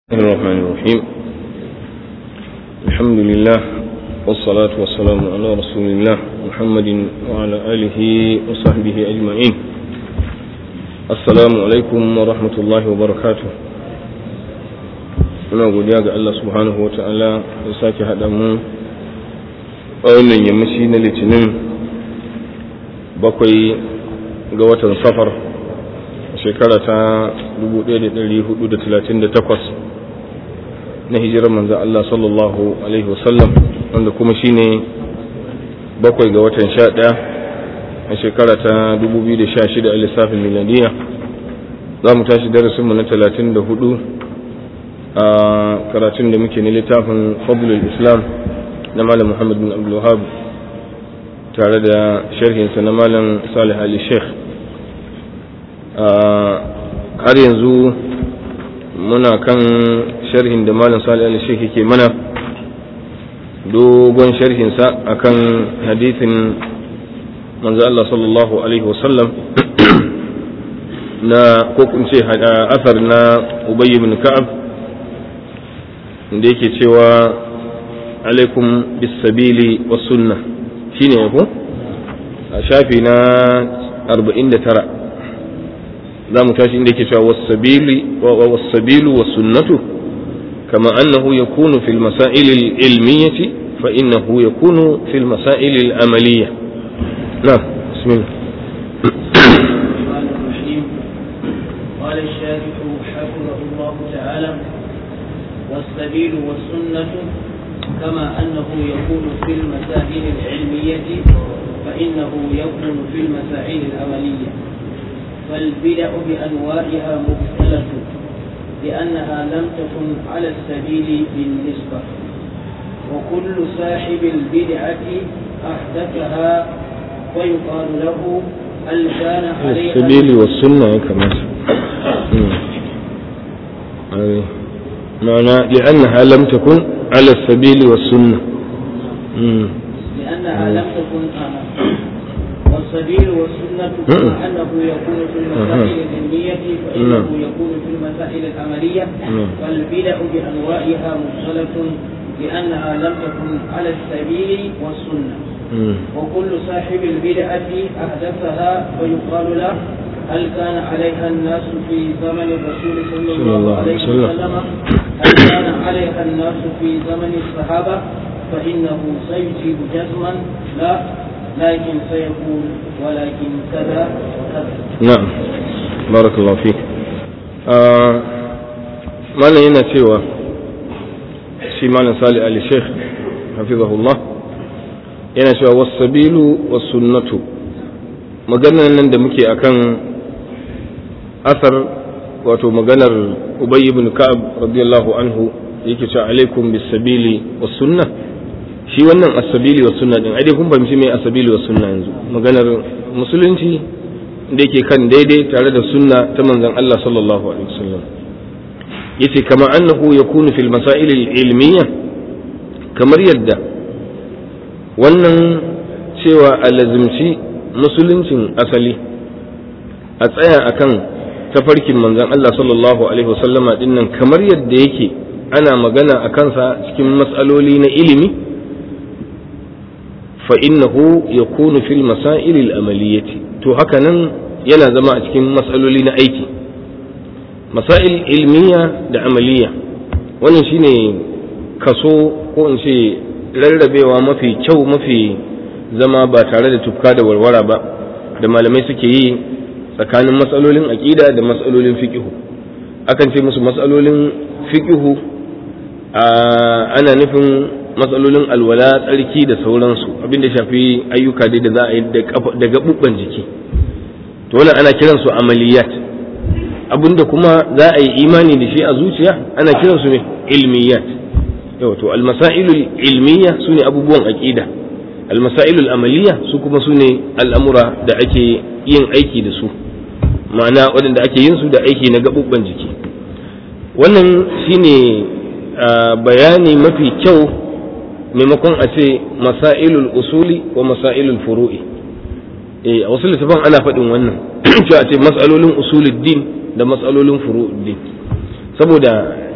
الرحمن الرحيم الحمد لله والصلاة والسلام على رسول الله محمد وعلى آله وصحبه أجمعين السلام عليكم ورحمة الله وبركاته muna godiya ga Allah subhanahu wa ta'ala ya sake haɗa mu a wannan yammaci na litinin bakwai ga watan safar shekara ta 1438 na hijirar manzan Allah sallallahu Alaihi wasallam wanda kuma shine bakwai ga watan sha ɗaya a shekara ta 2016 a lissafin miladiya za mu tashi darasinmu na 34 a karatun da muke ne littafin fadlul islam na malam muhammad bin abdulwahab tare da sharhinsa na malam salih ali sheikh har yanzu muna kan sharhin da malam salih ali sheikh yake mana dogon sharhinsa akan hadithin manzo Allah sallallahu alaihi wasallam na ko kun ce asar na Ubay ibn Ka'ab da yake cewa alaikum bisabili was sunna shine ko a shafi na 49 za mu tashi inda yake cewa wasabilu wa sunnatu kama annahu yakunu fil masail al ilmiyati fa innahu yakunu fil masail al amaliyya na bismillah قال الشارح حفظه الله تعالى والسبيل والسنة كما أنه يكون في المسائل العلمية فإنه يكون في المسائل العملية فالبدع بأنواعها مبتلة لأنها لم تكن على السبيل بالنسبة وكل صاحب البدعة أحدثها ويقال له هل كان عليها السبيل والسنة كمان معنى لأنها لم تكن على السبيل والسنة لأنها لم تكن والسبيل والسنة كما أنه يكون في المسائل العلمية فإنه يكون في المسائل العملية والبدع بأنواعها مختلف لأنها لم تكن على السبيل والسنة وكل صاحب البدعة أحدثها فيقال له هل كان عليها الناس في زمن الرسول صلى الله عليه وسلم هل كان عليها الناس في زمن الصحابة فإنه سيجيب جزما لا لكن سيقول ولكن كذا وكذا نعم بارك الله فيك آه malam yana cewa shi malam salih ali sheikh hafizahullah yana cewa wasabilu wasunnatu maganar nan da muke akan asar wato maganar ubay ibn ka'ab radiyallahu anhu yake cewa alaikum bisabili was sunna shi wannan asabili was sunna din ai dai kun fahimci me asabili was sunna yanzu maganar musulunci da yake kan daidai tare da sunna ta manzon Allah sallallahu alaihi wasallam yace kama annahu yakunu fil masail al ilmiyya kamar yadda wannan cewa alazimci musuluncin asali a tsaya akan tafarkin manzon Allah sallallahu alaihi wasallama dinnan kamar yadda yake ana magana a kansa cikin matsaloli na ilimi fa innahu yakunu fil masail al amaliyati to haka nan yana zama a cikin matsaloli na aiki masail ilmiya da amaliya wannan shine kaso ko in ce rarrabewa mafi kyau mafi zama ba tare da tufka da warwara ba da malamai suke yi tsakanin matsalolin aƙida da matsalolin fiƙihu akan ce musu matsalolin fiƙihu ana nufin matsalolin alwala tsarki da sauransu abinda shafi ayyuka dai da za a yi da gaɓuɓɓen jiki to wannan ana kiransu amaliyat abinda kuma za a yi imani da shi a zuciya ana kiransu ne ilmiyat yau to almasailul ilmiya su ne abubuwan aƙida almasailul amaliya su kuma su ne al'amura da ake yin aiki da su ma'ana waɗanda ake yin su da aiki na gaɓuɓɓen jiki wannan shine bayani mafi kyau maimakon a ce masailul usuli wa masailul furu'i eh a wasu littafan ana faɗin wannan cewa ce matsalolin usuluddin da matsalolin furu'uddin saboda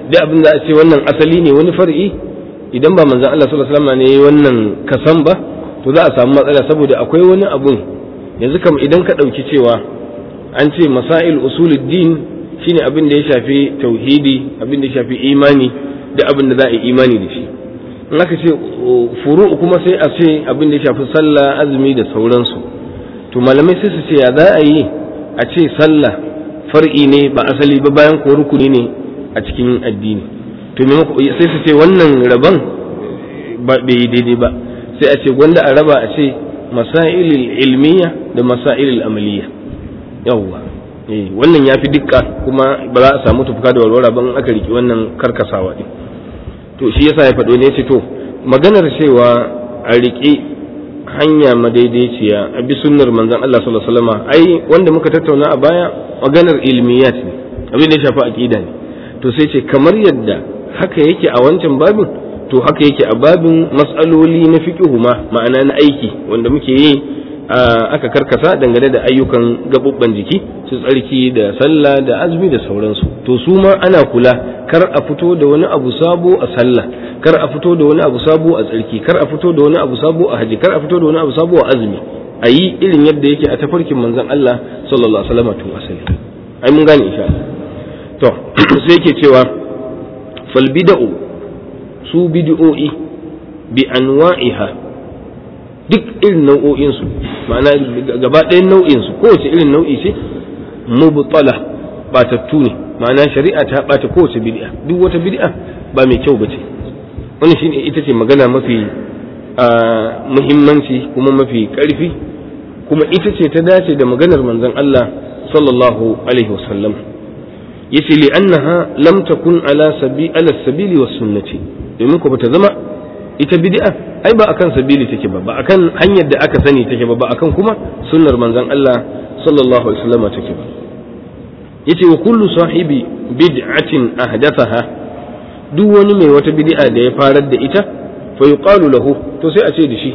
duk abin da a ce wannan asali ne wani far'i idan ba manzon Allah sallallahu alaihi wasallam ne wannan kasan ba to za a samu matsala saboda akwai wani abun yanzu kam idan ka ɗauki cewa an ce masail usuluddin shine abin da ya shafi tauhidi abin da ya shafi imani da abin da za a yi imani da shi in aka ce furu kuma sai a ce abin da ya shafi sallah azumi da sauransu to malamai sai su ce ya za a yi a ce sallah far'i ne ba asali ba bayan ko rukuni ne a cikin addini to sai su ce wannan rabon ba bai yi daidai ba sai a ce gwanda a raba a ce masailil ilmiya da masailil amaliya yawwa eh wannan yafi dukka kuma ba za a samu tufka da walwala ban aka riki wannan karkasawa din to shi yasa ya faɗo ne ce to maganar cewa a riƙe hanya madaidaiciya a bi sunnar manzon Allah sallallahu alaihi wasallam ai wanda muka tattauna a baya maganar ilmiyat ne abin da ya shafi aqida ne to sai ce kamar yadda haka yake a wancan babin to haka yake a babin mas'aloli na fiqhu ma ma'ana na aiki wanda muke yi aka karkasa dangane da ayyukan gabubban jiki su tsarki da sallah da azumi da sauransu to su ma ana kula kar a fito da wani abu sabo a sallah kar a fito da wani abu sabo a tsarki kar a fito da wani abu sabo a haji kar a fito da wani abu sabo a azumi a yi irin yadda yake a tafarkin manzon Allah sallallahu alaihi wasallam to asali ai mun gane insha Allah to sai yake cewa fal bid'u su bid'o'i bi anwa'iha duk irin nau'o'insu ma'ana gaba ɗayan nau'insu kowace irin nau'i ce mubtala batattu ne ma'ana shari'a ta bata kowace bid'a duk wata bid'a ba mai kyau bace wannan shine ita ce magana mafi muhimmanci kuma mafi ƙarfi kuma ita ce ta dace da maganar manzon Allah sallallahu alaihi wasallam yace li annaha lam takun ala sabi ala sabili was sunnati domin ko bata zama ita bid'a ai ba akan sabili take ba ba akan hanyar da aka sani take ba ba akan kuma sunnar manzon Allah sallallahu alaihi wasallam take ba yace wa kullu sahibi bid'atin ahdathaha duk wani mai wata bid'a da ya farar da ita fa yuqalu lahu to sai a ce da shi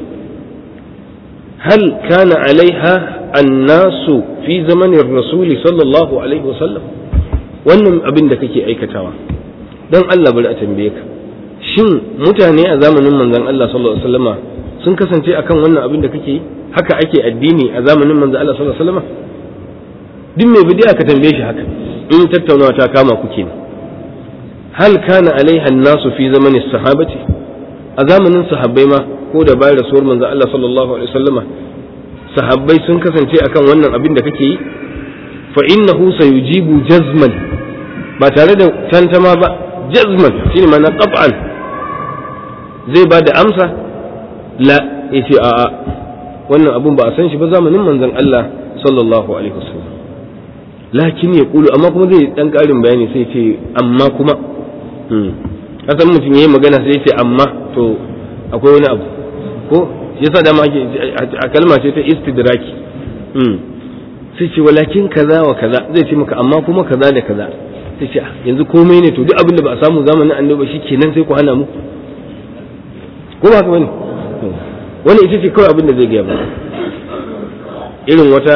hal kana alaiha annasu fi zamanin rasuli sallallahu alaihi wasallam wannan abin da kake aikatawa dan Allah bari a tambaye ka shin mutane a zamanin manzon Allah sallallahu alaihi wasallama sun kasance akan wannan abin da kake yi haka ake addini a zamanin manzon Allah sallallahu alaihi wasallama duk mai bidiya ka tambaye shi haka in tattaunawa ta kama ku kenan hal kana alaiha nasu fi zamanin sahabati a zamanin sahabbai ma ko da bayan rasuwar manzon Allah sallallahu alaihi wasallama sahabbai sun kasance akan wannan abin da kake yi fa innahu sayujibu jazman ba tare da tantama ba jazman shine ma'ana qat'an zai ba da amsa la yace a'a wannan abun ba a san shi ba zamanin manzon Allah sallallahu alaihi wasallam lakin ya kulu amma kuma zai dan karin bayani sai ce amma kuma kasan mutum yayi magana sai ce amma to akwai wani abu ko yasa da ma ake a kalma ce ta istidraki sai ce walakin kaza wa kaza zai ce maka amma kuma kaza da kaza sai ce yanzu komai ne to duk abin da ba a samu zamanin annabi shi kenan sai ku hana mu ko ba haka bane wani ita ce kawai abin da zai gaya ba irin wata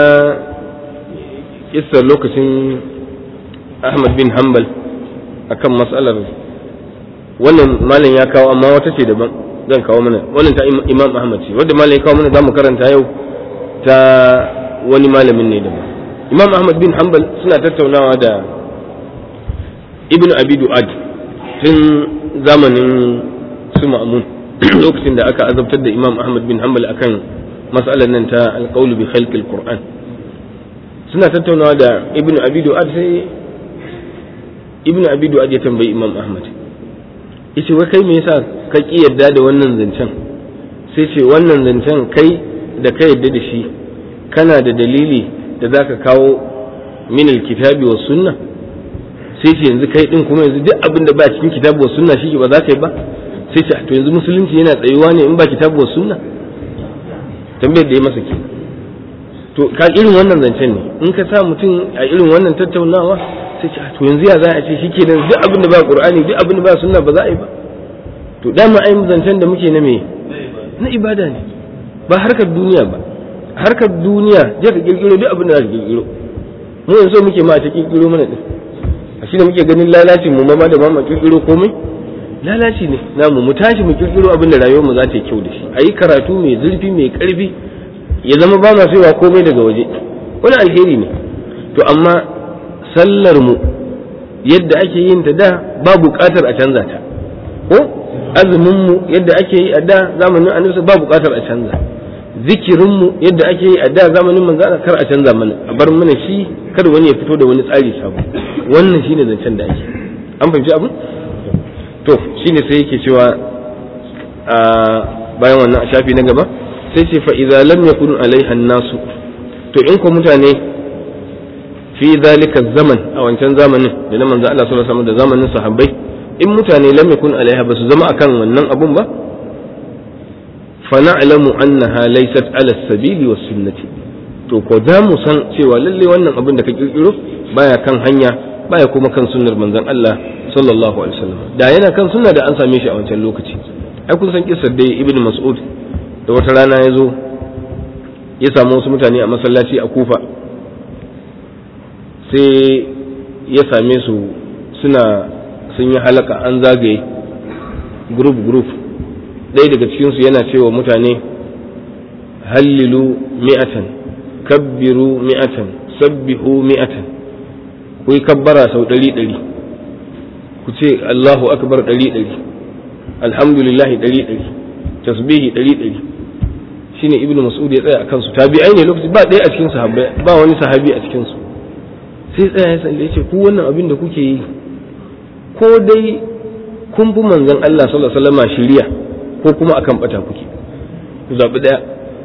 kissar lokacin Ahmad bin Hanbal akan matsalar wannan malam ya kawo amma wata ce daban zan kawo mana wannan ta Imam Ahmad ce wanda malam ya kawo mana zamu karanta yau ta wani malamin ne daban Imam Ahmad bin Hanbal suna tattaunawa da Ibn Abi Du'ad tun zamanin su Ma'mun lokacin da aka azabtar da Imam Ahmad bin Hanbal akan mas'alar nan ta alqaulu bi khalqil Qur'an suna tattaunawa da ibnu abi du'ad sai ibnu abi du'ad ya tambayi imam ahmad yace wai kai me yasa ka ki yadda da wannan zancen sai ce wannan zancen kai da ka yadda da shi kana da dalili da zaka kawo min alkitabi was sunna sai ce yanzu kai din kuma yanzu duk abin da ba cikin kitabi was sunna shi ba za ka yi ba sai ce to yanzu musulunci yana tsayuwa ne in ba kitabi was sunna tambayar da ya masa kenan to ka irin wannan zancen ne in ka sa mutum a irin wannan tattaunawa sai ce to yanzu ya za a ce shike nan duk abin da ba qur'ani duk abin da ba sunna ba za a yi ba to dama ai zancen da muke na me na ibada ne ba harkar duniya ba harkar duniya je ka kirkiro duk abin da za ka kirkiro mu yanzu muke ma ta kirkiro mana din a shi da muke ganin lalacin mu ma da ma kirkiro komai lalaci ne namu mu tashi mu kirkiro abin da rayuwar mu za ta yi kyau da shi a yi karatu mai zurfi mai karfi ya zama ba ma saiwa komai daga waje wani alheri ne to amma sallar mu yadda ake yin ta da ba buƙatar a canza ta ko azumin mu yadda ake yi a da zamanin annabi ba buƙatar a canza zikirin mu yadda ake yi a da zamanin manzo kar a canza mana a bar mana shi kar wani ya fito da wani tsari sabo wannan shine zancen da ake an fahimci abin to shine sai yake cewa a bayan wannan a shafi na gaba sai ce fa idza lam yakun alaiha nasu to in ko mutane fi zalika zaman a wancan zamanin da na manzo Allah sallallahu alaihi wasallam da zamanin sahabbai in mutane lam yakun alaiha basu zama akan wannan abun ba fa na'lamu annaha laysat ala sabili was sunnati to ko za mu san cewa lalle wannan abin da ka kirkiro baya kan hanya baya kuma kan sunnar manzon Allah sallallahu alaihi wasallam da yana kan sunna da an same shi a wancan lokaci ai kun san kissar dai ibnu mas'ud da wata rana ya zo ya samu wasu mutane a masallaci a kufa sai ya same su suna sun yi halaka an zagaye group group ɗaya daga cikinsu yana cewa mutane hallilu mi'atan kabbiru mi'atan sabbihu mi'atan ku yi kabbara sau ɗari ɗari ku ce Allahu akbar ɗari ɗari alhamdulillahi ɗari ɗari tasbihi ɗari ɗari shine ibnu mas'ud ya tsaya akan su tabi'ai ne lokaci ba ɗaya a cikin sahabbai ba wani sahabi a cikin su sai tsaya ya sanda yace ku wannan abin da kuke yi ko dai kun bi manzon Allah sallallahu alaihi wasallam shiriya ko kuma akan bata kuke ku zabi daya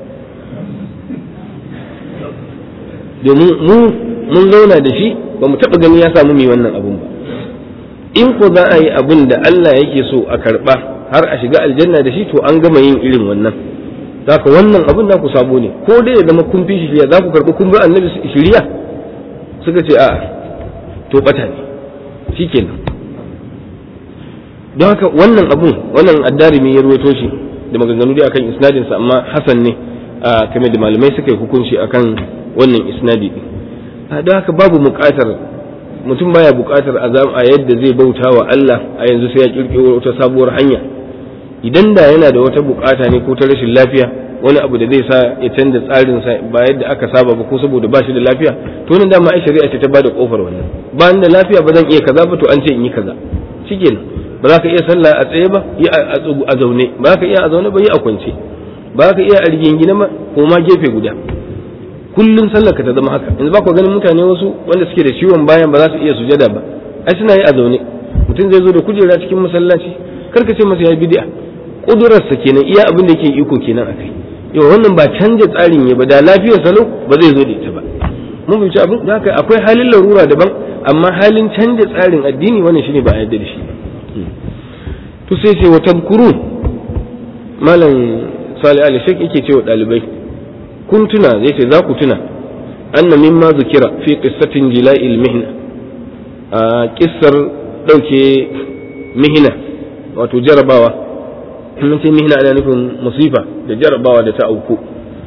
domin mu mun zauna da shi ba mu taɓa gani ya samu mai wannan abun ba in ko za a yi abin da Allah yake so a karɓa har a shiga aljanna da shi to an gama yin irin wannan zaka wannan abin da ku sabo ne ko dai ya zama kun fi shiriya za ku karɓi kun bi annabi shiriya suka ce a'a to bata ne shikenan don haka wannan abun wannan addarimi ya ruwaito shi da maganganu dai akan isnadin sa amma hasan ne a kamar da malamai suka yi hukunci akan wannan isnadi din don haka babu buƙatar mutum baya buƙatar a yadda zai bauta wa Allah a yanzu sai ya kirkiro wata sabuwar hanya idan da yana da wata buƙata ne ko ta rashin lafiya wani abu da zai sa ya canza tsarin sa ba yadda aka saba ba ko saboda ba shi da lafiya to nan dama ai shari'a ce ta bada kofar wannan ba ni da lafiya ba zan iya kaza ba to an ce in yi kaza shikenan ba za ka iya sallah a tsaye ba yi a zaune ba za ka iya a zaune ba yi a kwance ba za ka iya a rigingine ba ko ma gefe guda kullum sallar ka ta zama haka yanzu ba ku ganin mutane wasu wanda suke da ciwon bayan ba za su iya sujada ba ai suna yi a zaune mutum zai zo da kujera cikin masallaci kar ka ce masa ya bid'a kudurarsa kenan iya abin da yake iko kenan akai yau wannan ba canja tsarin ya ba da lafiyar salo ba zai zo da ita ba mun fahimci abin da haka akwai halin larura daban amma halin canja tsarin addini wannan shine ba a yarda da shi ba to sai ce wa tadkurun malam salih ali shek yake cewa dalibai kun tuna zai ce za ku tuna anna mimma zukira fi qissatin jila'il mihna a kissar dauke mihna wato jarabawa mun ce mihna ana nufin musifa da jarabawa da ta auku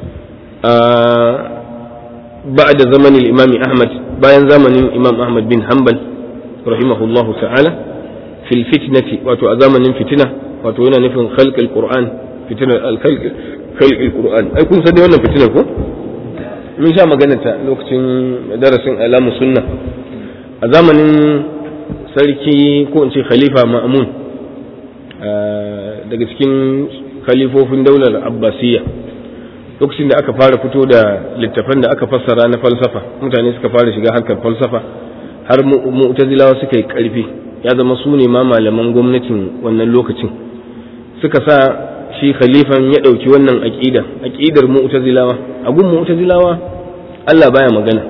بعد زمن الإمام أحمد bayan zamanin Imam Ahmad bin Hanbal rahimahullahu ta'ala fil fitnati wato a zamanin fitina wato yana nufin khalqil Qur'an fitinar al-khalq khalqil Qur'an ai kun san dai wannan fitinar ko mun sha magana ta lokacin darasin alamu sunna a zamanin sarki ko in ce khalifa Ma'mun daga cikin khalifofin daular Abbasiyya lokacin da aka fara fito da littafan da aka fassara na falsafa mutane suka fara shiga harkar falsafa har mu'tazilawa suka yi karfi ya zama su ne ma malaman gwamnatin wannan lokacin suka sa shi khalifan ya ɗauki wannan aƙida aƙidar mu'tazilawa a gun mu'tazilawa Allah baya magana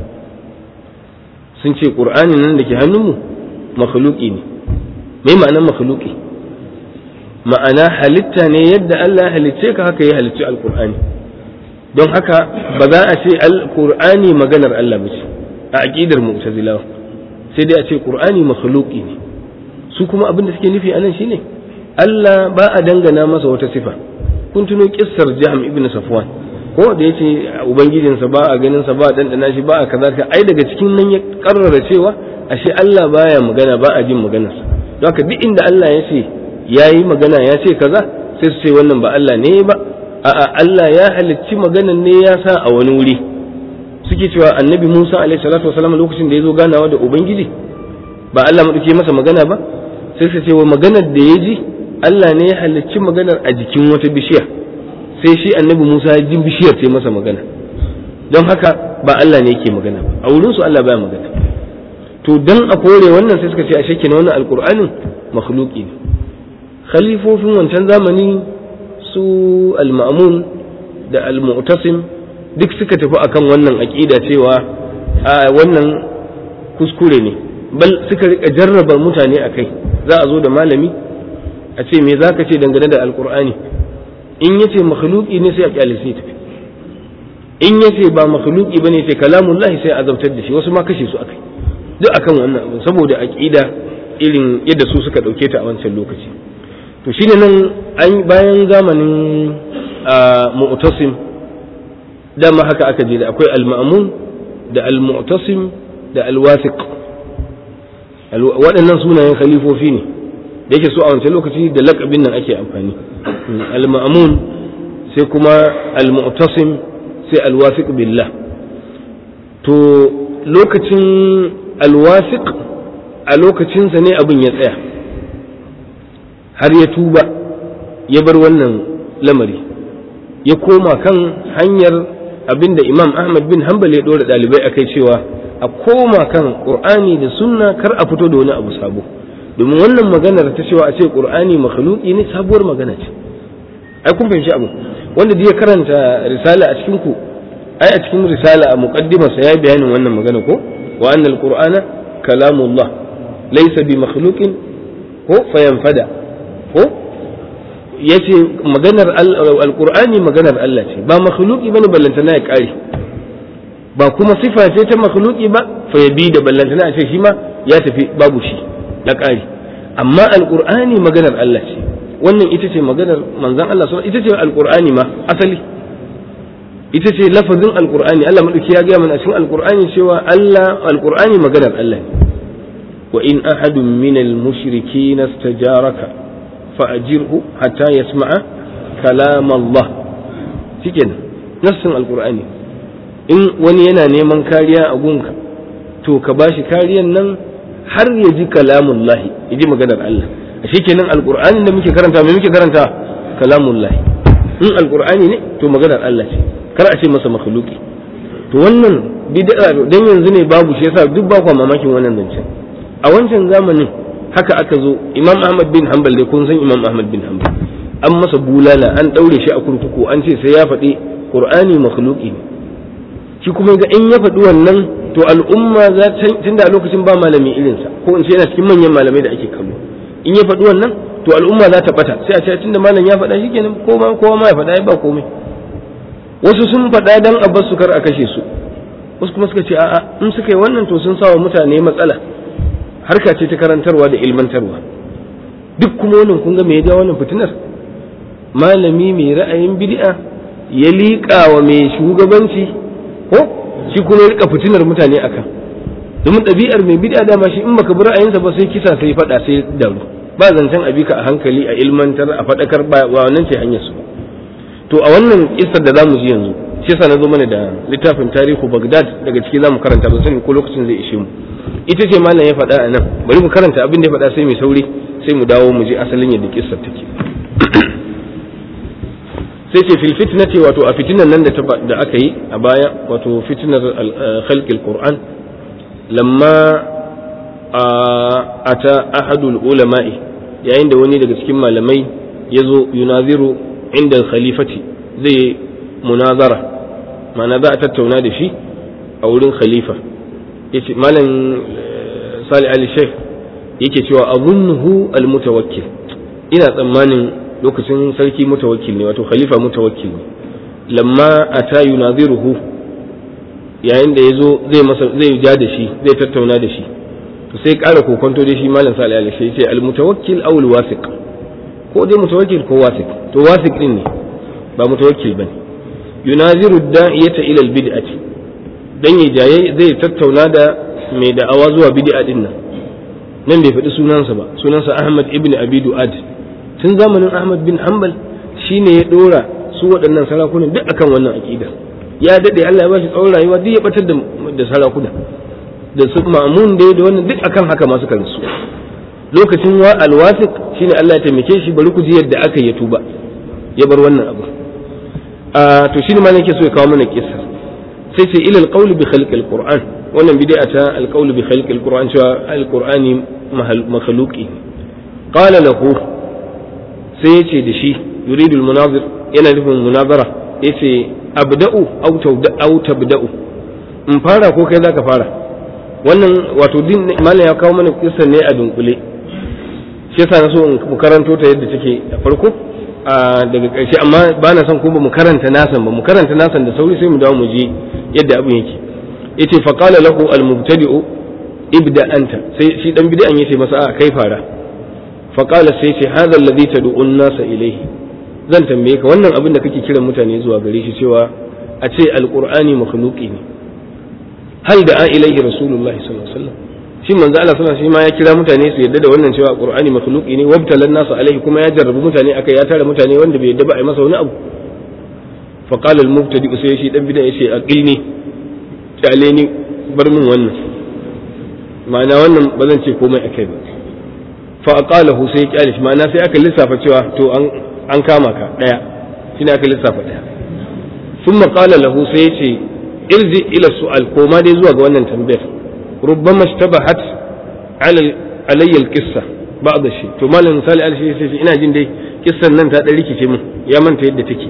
sun ce ƙur'ani nan da ke hannunmu makhluki ne me ma'anar makhluki ma'ana halitta ne yadda Allah halicce ka haka ya halicci alƙur'ani don haka ba za a ce alƙur'ani maganar Allah ba ce a aƙidar mu'tazilawa sai dai a ce ƙur'ani makhluqi ne su kuma abin da suke nufi a nan shine Allah ba a dangana masa wata sifa kun tuno kissar Jahm ibn Safwan ko da yace ubangijinsa ba a ganin sa ba a dandana shi ba a kaza ka ai daga cikin nan ya karrara cewa ashe Allah baya magana ba a jin maganarsa don haka duk inda Allah ya ce yayi magana ya ce kaza sai su ce wannan ba Allah ne ba a'a Allah ya halicci maganan ne ya sa a wani wuri suke cewa annabi Musa alaihi salatu wasallam lokacin da ya zo ganawa da ubangiji ba Allah madauke masa magana ba sai su ce wa maganar da ya ji Allah ne ya halicci maganar a jikin wata bishiya sai shi annabi Musa ya ji bishiyar sai masa magana don haka ba Allah ne yake magana ba a wurin su Allah baya magana to dan a kore wannan sai suka ce a shekke na wannan alqur'anin makhluqi ne khalifofin wancan zamani su al-ma'mun da al-mu'tasim duk suka tafi akan wannan aqida cewa a wannan kuskure ne bal suka rika jarraba mutane akai za a zo da malami a ce me zaka ce dangane da alqur'ani in yace makhluqi ne sai a kyale sai tafi in yace ba makhluqi bane sai kalamullahi sai azabtar da shi wasu ma kashe su akai duk akan wannan abu saboda aqida irin yadda su suka dauke ta a wancan lokaci to shine nan an bayan zamanin mu'tasim dama haka aka je da akwai al-ma'mun da al-mu'tasim da al-wasiq waɗannan sunayen khalifofi ne da yake so a wancan lokaci da lakabin nan ake amfani al-ma'mun sai kuma al-mu'tasim sai al-wasiq billah to lokacin al-wasiq a lokacinsa ne abin ya tsaya har ya tuba ya bar wannan lamari ya koma kan hanyar abinda imam ahmad bin hanbal ya ɗora ɗalibai a kai cewa a koma kan ƙur'ani da sunna kar a fito da wani abu sabo domin wannan maganar ta cewa a ce ƙur'ani makhluki ne sabuwar magana ce ai kun fahimci abu wanda da ya karanta risala a cikin ku ai a cikin risala a muqaddimarsa ya bayanin wannan magana ko wa annal qur'ana kalamullah laysa bi makhluqin ko fayanfada ko ya ce maganar alkur'ani maganar Allah ce ba makhluki bane ballantana ya kare ba kuma sifa ce ta makhluki ba fa ya bi da ballantana a ce shi ma ya tafi babu shi ya kare amma alkur'ani maganar Allah ce wannan ita ce maganar manzon Allah ita ce alkur'ani ma asali ita ce lafazin alkur'ani Allah madauki ya gaya mana cikin alkur'ani cewa Allah alkur'ani maganar Allah ne wa in ahadun minal mushrikin istajaraka فأجره حتى يسمع كلام الله cikin nassin alkur'ani in wani yana neman kariya a gunka to ka bashi kariyan nan har ya ji kalamun lahi ya ji maganar Allah a kenan alkur'ani da muke karanta mai muke karanta kalamun lahi in alkur'ani ne to maganar Allah ce kar a ce masa makhluki to wannan bid'a dan yanzu ne babu shi yasa duk ba kwa mamakin wannan zancen a wancan zamanin haka aka zo imam ahmad bin hanbal dai kun san imam ahmad bin hanbal an masa bulala an daure shi a kurkuku an ce sai ya faɗi qur'ani makhluqi ne shi kuma ga in ya faɗi wannan to al'umma za ta tunda a lokacin ba malami irinsa ko in ce yana cikin manyan malamai da ake kallo in ya faɗi wannan to al'umma za ta bata sai a ce tunda malam ya faɗa shikenan ko ma kowa ma ya faɗa ba komai wasu sun faɗa dan a bar su kar a kashe su wasu kuma suka ce a'a in suka yi wannan to sun sawa mutane matsala harka ce ta karantarwa da ilmantarwa duk kuma wannan kun ga me ya ja wannan fitinar malami mai ra'ayin bid'a ya liƙa wa mai shugabanci ko shi kuma ya rika fitinar mutane akan domin ɗabi'ar mai bid'a dama shi in baka bi ra'ayinsa ba sai kisa sai faɗa sai daru ba zancen abika a hankali a ilmantar a faɗakar ba wannan ce hanyar su to a wannan kissar da zamu ji yanzu shi yasa na zo mana da littafin tarihu Baghdad daga ciki zamu karanta ba sani ko lokacin zai ishe mu ita ce malam ya faɗa a nan bari mu karanta abin da ya faɗa sai mai sauri sai mu dawo mu ji asalin yadda kissar take sai ce fil fitnati wato a fitinan nan da aka yi a baya wato fitnar khalqil qur'an lamma ata ahadul ulama'i yayin da wani daga cikin malamai ya zo yunaziru inda khalifati zai munazara ma'ana za a tattauna da shi a wurin khalifa yace malam Salih Ali Sheikh yake cewa azunnuhu almutawakkil ina tsammanin lokacin sarki mutawakkil ne wato khalifa mutawakkil ne lamma ata yunaziruhu yayin da yazo zai masa zai ja da shi zai tattauna da shi to sai ƙara kokonto da shi malam Salih Ali Sheikh yace almutawakkil aw alwasiq ko dai mutawakkil ko wasiq to wasiq din ne ba mutawakkil bane yunaziru da'iyata ila albid'ati dan ya jaye zai tattauna da mai da'awa zuwa bid'a din nan nan bai faɗi sunansa ba sunansa Ahmad ibn Abi Du'ad tun zamanin Ahmad bin Hanbal shine ya dora su waɗannan sarakunan duk akan wannan aqida ya dade Allah ya bashi tsawon rayuwa duk ya batar da da sarakuna da su Ma'mun da da wannan duk akan haka masu kansu lokacin wa alwasiq shine Allah ya taimake shi bari ku ji yadda aka yi tuba ya bar wannan abu a to shine ma nake so ya kawo mana kissa sai ce ila alqawl bi khalq alquran wannan bid'a ta alqawl bi khalq alquran cewa alqurani makhluqi qala lahu sai yace da shi yuridu almunazir yana nufin munazara yace abda'u aw aw tabda'u in fara ko kai zaka fara wannan wato din malam ya kawo mana kissa ne a dunkule shi yasa na so in karanto ta yadda take da farko daga ƙarshe amma ba na son ko ba mu karanta nasan ba mu karanta nasan da sauri sai mu dawo mu je yadda abin yake yace fa qala lahu al mubtadi'u ibda anta sai shi dan bid'an yace masa a kai fara fa qala sai yace hadha alladhi tad'u an-nasa ilayhi zan tambaye ka wannan abin da kake kiran mutane zuwa gare shi cewa a ce alqur'ani makhluqi ne hal da'a ilayhi rasulullahi sallallahu alaihi wasallam shi manzo Allah sallallahu alaihi wasallam ya kira mutane su yadda da wannan cewa Qur'ani makhluqi ne wabtalan nasu alaihi kuma ya jarrabu mutane akai ya tara mutane wanda bai yadda ba a yi masa wani abu fa qala al mubtadi sai shi dan bid'a yace aqilni kyale ni bar min wannan ma'ana wannan ba zan ce komai akai ba fa aqalahu sai kyale shi ma'ana sai aka lissafa cewa to an an kama ka daya shine aka lissafa daya thumma qala lahu sai yace irji ila su'al koma dai zuwa ga wannan tambayar ربما اشتبهت على علي القصه بعض الشيء to malam misali al shi sai ina jin dai kissan nan ta dan rikice mun ya manta yadda take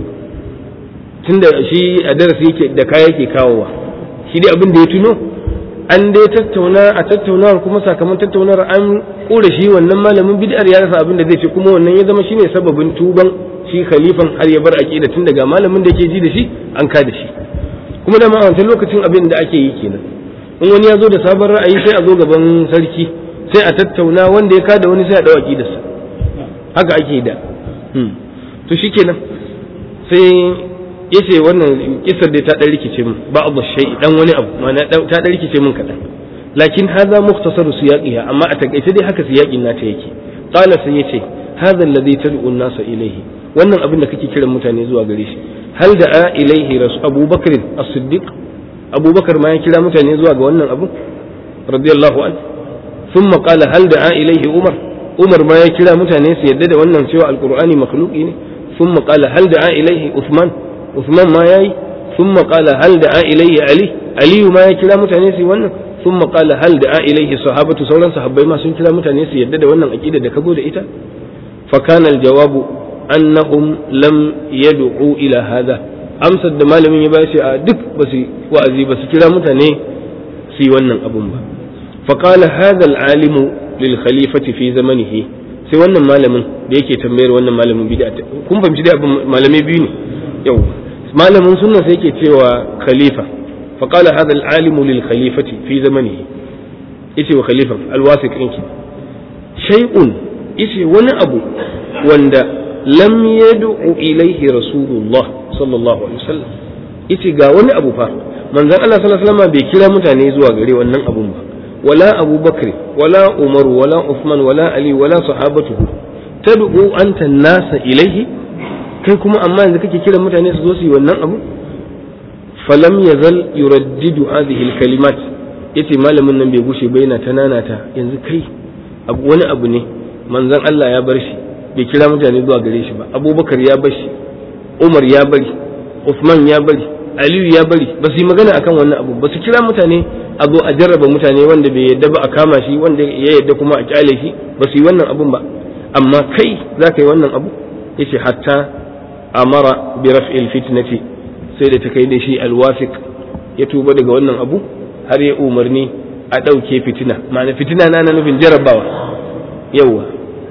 tunda shi a darasi yake da kaya yake kawowa shi dai abin da ya tuno an dai tattauna a tattaunawar kuma sakamakon tattaunawar an kura shi wannan malamin bid'ar ya rasa abin da zai ce kuma wannan ya zama shine sababin tuban shi khalifan har ya bar aqida tun daga malamin da ke ji da shi an ka da shi kuma da ma a wancan lokacin abin da ake yi kenan in wani ya zo da sabon ra'ayi sai a zo gaban sarki sai a tattauna wanda ya kada wani sai a dawo aqidarsa haka ake da to shikenan sai yace wannan kisar da ta dan rikice min ba abu shay dan wani abu ma'ana ta dan rikice min kadan lakin hadha mukhtasaru siyaqiha amma a takaice dai haka siyaqin nata yake qala sai yace hadha alladhi tad'u an-nasa ilayhi wannan abin da kake kiran mutane zuwa gare shi hal da'a ilayhi rasul abubakar as-siddiq abubakar ma ya kira mutane zuwa ga wannan abu radiyallahu an sun maƙala hal da ilaihi umar umar ma ya kira mutane su yadda da wannan cewa alƙur'ani makhluqi ne sun maƙala hal da ilaihi usman usman ma ya yi sun maƙala hal da ilaihi ali aliyu ma ya kira mutane su wannan sun maƙala hal da ilaihi sahabatu sauran sahabbai ma sun kira mutane su yadda da wannan aƙida da kago da ita fa kana aljawabu annahum lam yad'u ila hadha amsar da malamin ya bashi a duk ba su wa'azi ba su kira mutane su yi wannan abun ba faƙala hadha alimu lil khalifati fi zamanihi sai wannan malamin da yake tambayar wannan malamin bid'a kun fahimci dai abin malamai biyu ne yau malamin sunna sai yake cewa khalifa faqala hadha alimu lil khalifati fi zamanihi yace wa khalifan alwasiq ɗinki shay'un yace wani abu wanda lam yad'u ilaihi rasulullah sallallahu alaihi wasallam yace ga wani abu fa manzon Allah sallallahu alaihi wasallam bai kira mutane zuwa gare wannan abun ba wala Abu Bakr wala Umar wala Uthman wala Ali wala sahabatuhu tad'u anta nasa ilaihi kai kuma amma yanzu kake kira mutane su zo su yi wannan abu falam yazal yuraddidu hadhihi alkalimat yace malamin nan bai gushe ba yana tananata yanzu kai abu wani abu ne manzon Allah ya bar shi bai kira mutane zuwa gare shi ba abubakar ya bar shi umar ya bari usman ya bari aliyu ya bari ba su yi magana akan wannan abu ba su kira mutane a zo a jarraba mutane wanda bai yadda ba a kama shi wanda ya yadda kuma a kyale shi ba su yi wannan abun ba amma kai za ka yi wannan abu yace hatta amara bi raf'il fitnati sai da ta kai da shi alwafiq ya tuba daga wannan abu har ya umarni a ɗauke fitina ma'ana fitina na nufin jarrabawa yauwa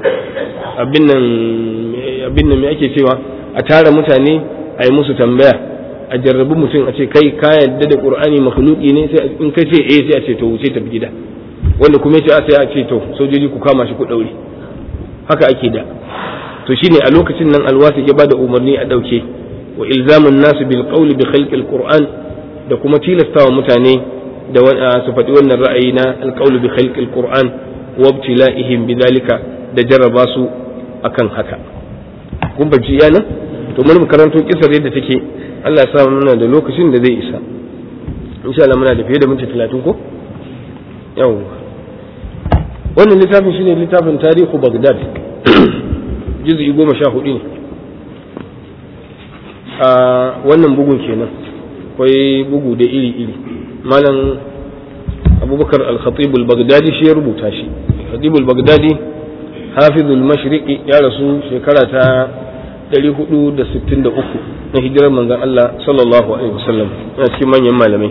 abin nan abin nan me ake cewa a tara mutane a yi musu tambaya a jarrabi mutum a ce kai ka yadda da qur'ani makhluqi ne sai in ka ce eh sai a ce to wuce tafi gida wanda kuma ya ce a sai a ce to sojoji ku kama shi ku daure haka ake da to shine a lokacin nan alwasi ya bada umarni a dauke wa ilzamun nasu bil qawli bi khalqil qur'an da kuma tilastawa mutane da su faɗi wannan ra'ayi na alqawlu bi khalqil qur'an wa ibtila'ihim bidhalika da jarraba su akan haka kun bace iya nan to mun karanto kisar yadda take Allah ya sa muna da lokacin da zai isa insha Allah muna da fiye da minti 30 ko yawwa wannan littafin shine littafin tarihu Baghdad juz'i goma sha hudu ne a wannan bugun kenan akwai bugu da iri-iri malam abubakar al-khatib al-baghdadi shi ya rubuta shi khatib al-baghdadi hafizul mashriqi ya rasu shekara ta 463 na hijirar manzon Allah sallallahu alaihi wasallam yana cikin manyan malamai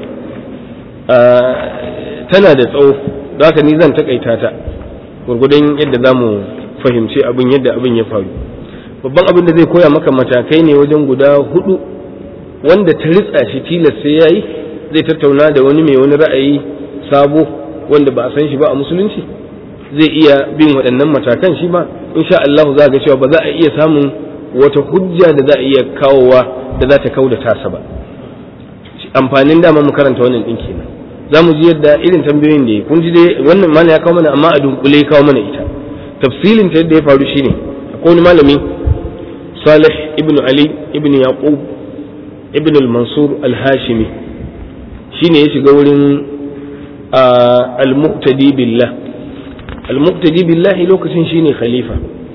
tana da tsawo da haka ni zan takaita ta gurgudun yadda za mu fahimci abin yadda abin ya faru babban abin da zai koya maka matakai ne wajen guda hudu wanda ta ritsa shi tilas sai yayi zai tattauna da wani mai wani ra'ayi sabo wanda ba a san shi ba a musulunci zai iya bin waɗannan matakan shi ba insha Allah za ga cewa ba za a iya samun wata hujja da za a iya kawowa da za ta kauda tasa ba amfanin dama mu karanta wannan din kenan za mu ji yadda irin tambayoyin da ya kun ji dai wannan mana ya kawo mana amma a dunkule ya kawo mana ita tafsilin ta yadda ya faru shine akwai wani malami Salih ibn Ali ibn Yaqub ibn al-Mansur al-Hashimi shine ya shiga wurin al-Muqtadi billah al-Muqtadi billah lokacin shine khalifa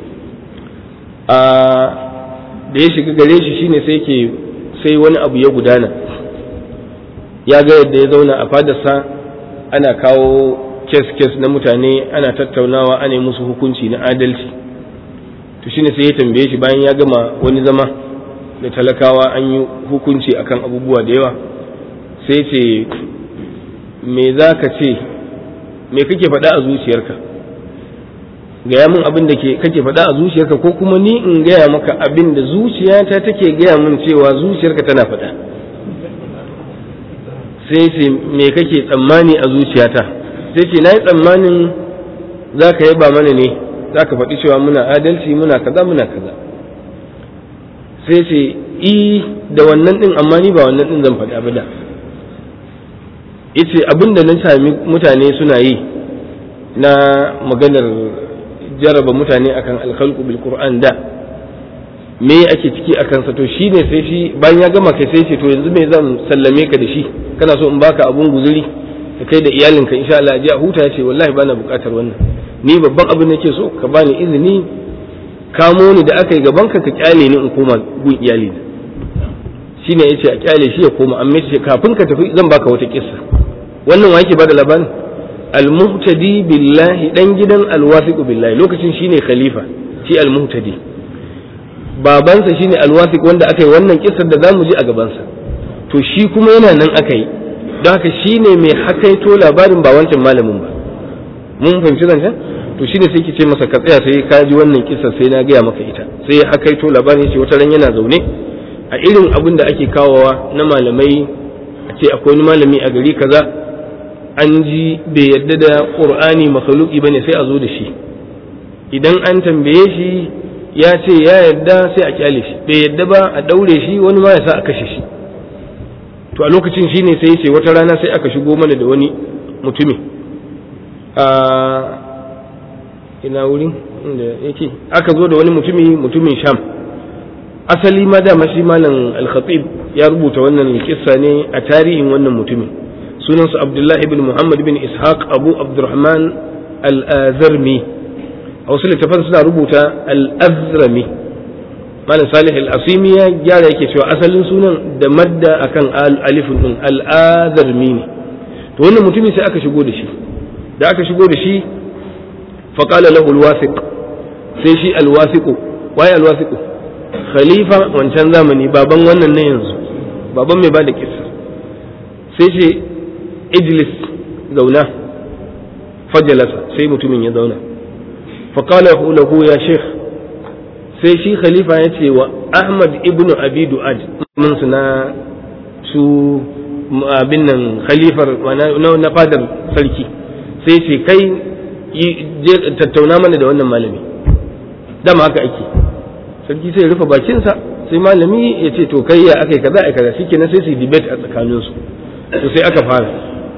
da ya shiga gare shi shine sai ke sai wani abu ya gudana ya ga yadda ya zauna a fadarsa ana kawo kes-kes na mutane ana tattaunawa ana yi musu hukunci na adalci to shine sai ya tambaye shi bayan ya gama wani zama da talakawa an yi hukunci akan abubuwa da yawa sai ce me za ka ce me kake faɗa a zuciyarka gaya min abin da kake faɗa a zuciyarka ko kuma ni in gaya maka abin da zuciyata take gaya min cewa zuciyarka tana faɗa sai ce me kake tsammani a zuciyata sai ce na yi tsammanin za ka yaba mana ne za ka faɗi cewa muna adalci muna kaza muna kaza sai ce i da wannan ɗin amma ni ba wannan ɗin zan faɗi abu da ita abin da na sami mutane suna yi na maganar jaraba mutane akan alkhalqu bil qur'an da me ake ciki akan sa to shine sai shi bayan ya gama kai sai ce to yanzu me zan sallame ka da shi kana so in baka abun guzuri da kai da iyalinka insha Allah ji a huta ya ce wallahi bana bukatar wannan ni babban abin nake so ka bani izini kamo ni da aka yi gaban ka ka kyale ni in koma gun iyali na shine yace a kyale shi ya koma amma yace kafin ka tafi zan baka wata kissa wannan wa yake bada labarin al-muhtadi billahi dan gidan al-wasiq billahi lokacin shine khalifa shi al-muhtadi babansa shine al-wasiq wanda aka yi wannan kissar da zamu ji a gabansa to shi kuma yana nan aka yi don haka shine mai hakaito labarin ba wancan malamin ba mun fahimci zancen to shine sai ki ce masa ka tsaya sai ka ji wannan kissar sai na gaya maka ita sai ya hakaito labarin shi wata ran yana zaune a irin abin da ake kawowa na malamai a ce akwai wani malami a gari kaza an ji bai yadda da qur'ani makhluqi bane sai a zo da shi idan an tambaye shi ya ce ya yadda sai a kyale shi bai yadda ba a daure shi wani ma ya sa a kashe shi to a lokacin shine sai ya ce wata rana sai aka shigo mana da wani mutumi a ina wurin inda yake aka zo da wani mutumi mutumin sham asali ma dama shi malam al-khatib ya rubuta wannan kissa ne a tarihin wannan mutumin sunansa abdullahi ibn muhammad ibn ishaq abu abdurrahman al-azrami a wasu littafan suna rubuta al-azrami malam salih al-asimi ya gyara yake cewa asalin sunan da madda akan alifin din al-azrami ne to wannan mutumin sai aka shigo da shi da aka shigo da shi faqala lahu al-wasiq sai shi al-wasiqu waye al-wasiqu khalifa wancan zamani baban wannan na yanzu baban mai bada kissa sai ce ijlis zauna fajalasa sai mutumin ya zauna faƙala lahu ya sheikh sai shi khalifa ya ce wa ahmad ibnu abi du'ad mun su na su abin nan khalifar na fadar sarki sai ce kai tattauna mana da wannan malami dama haka ake sarki sai rufe bakinsa sai malami ya ce to kai ya aka yi kaza a kaza shikenan sai su yi debate a tsakaninsu to sai aka fara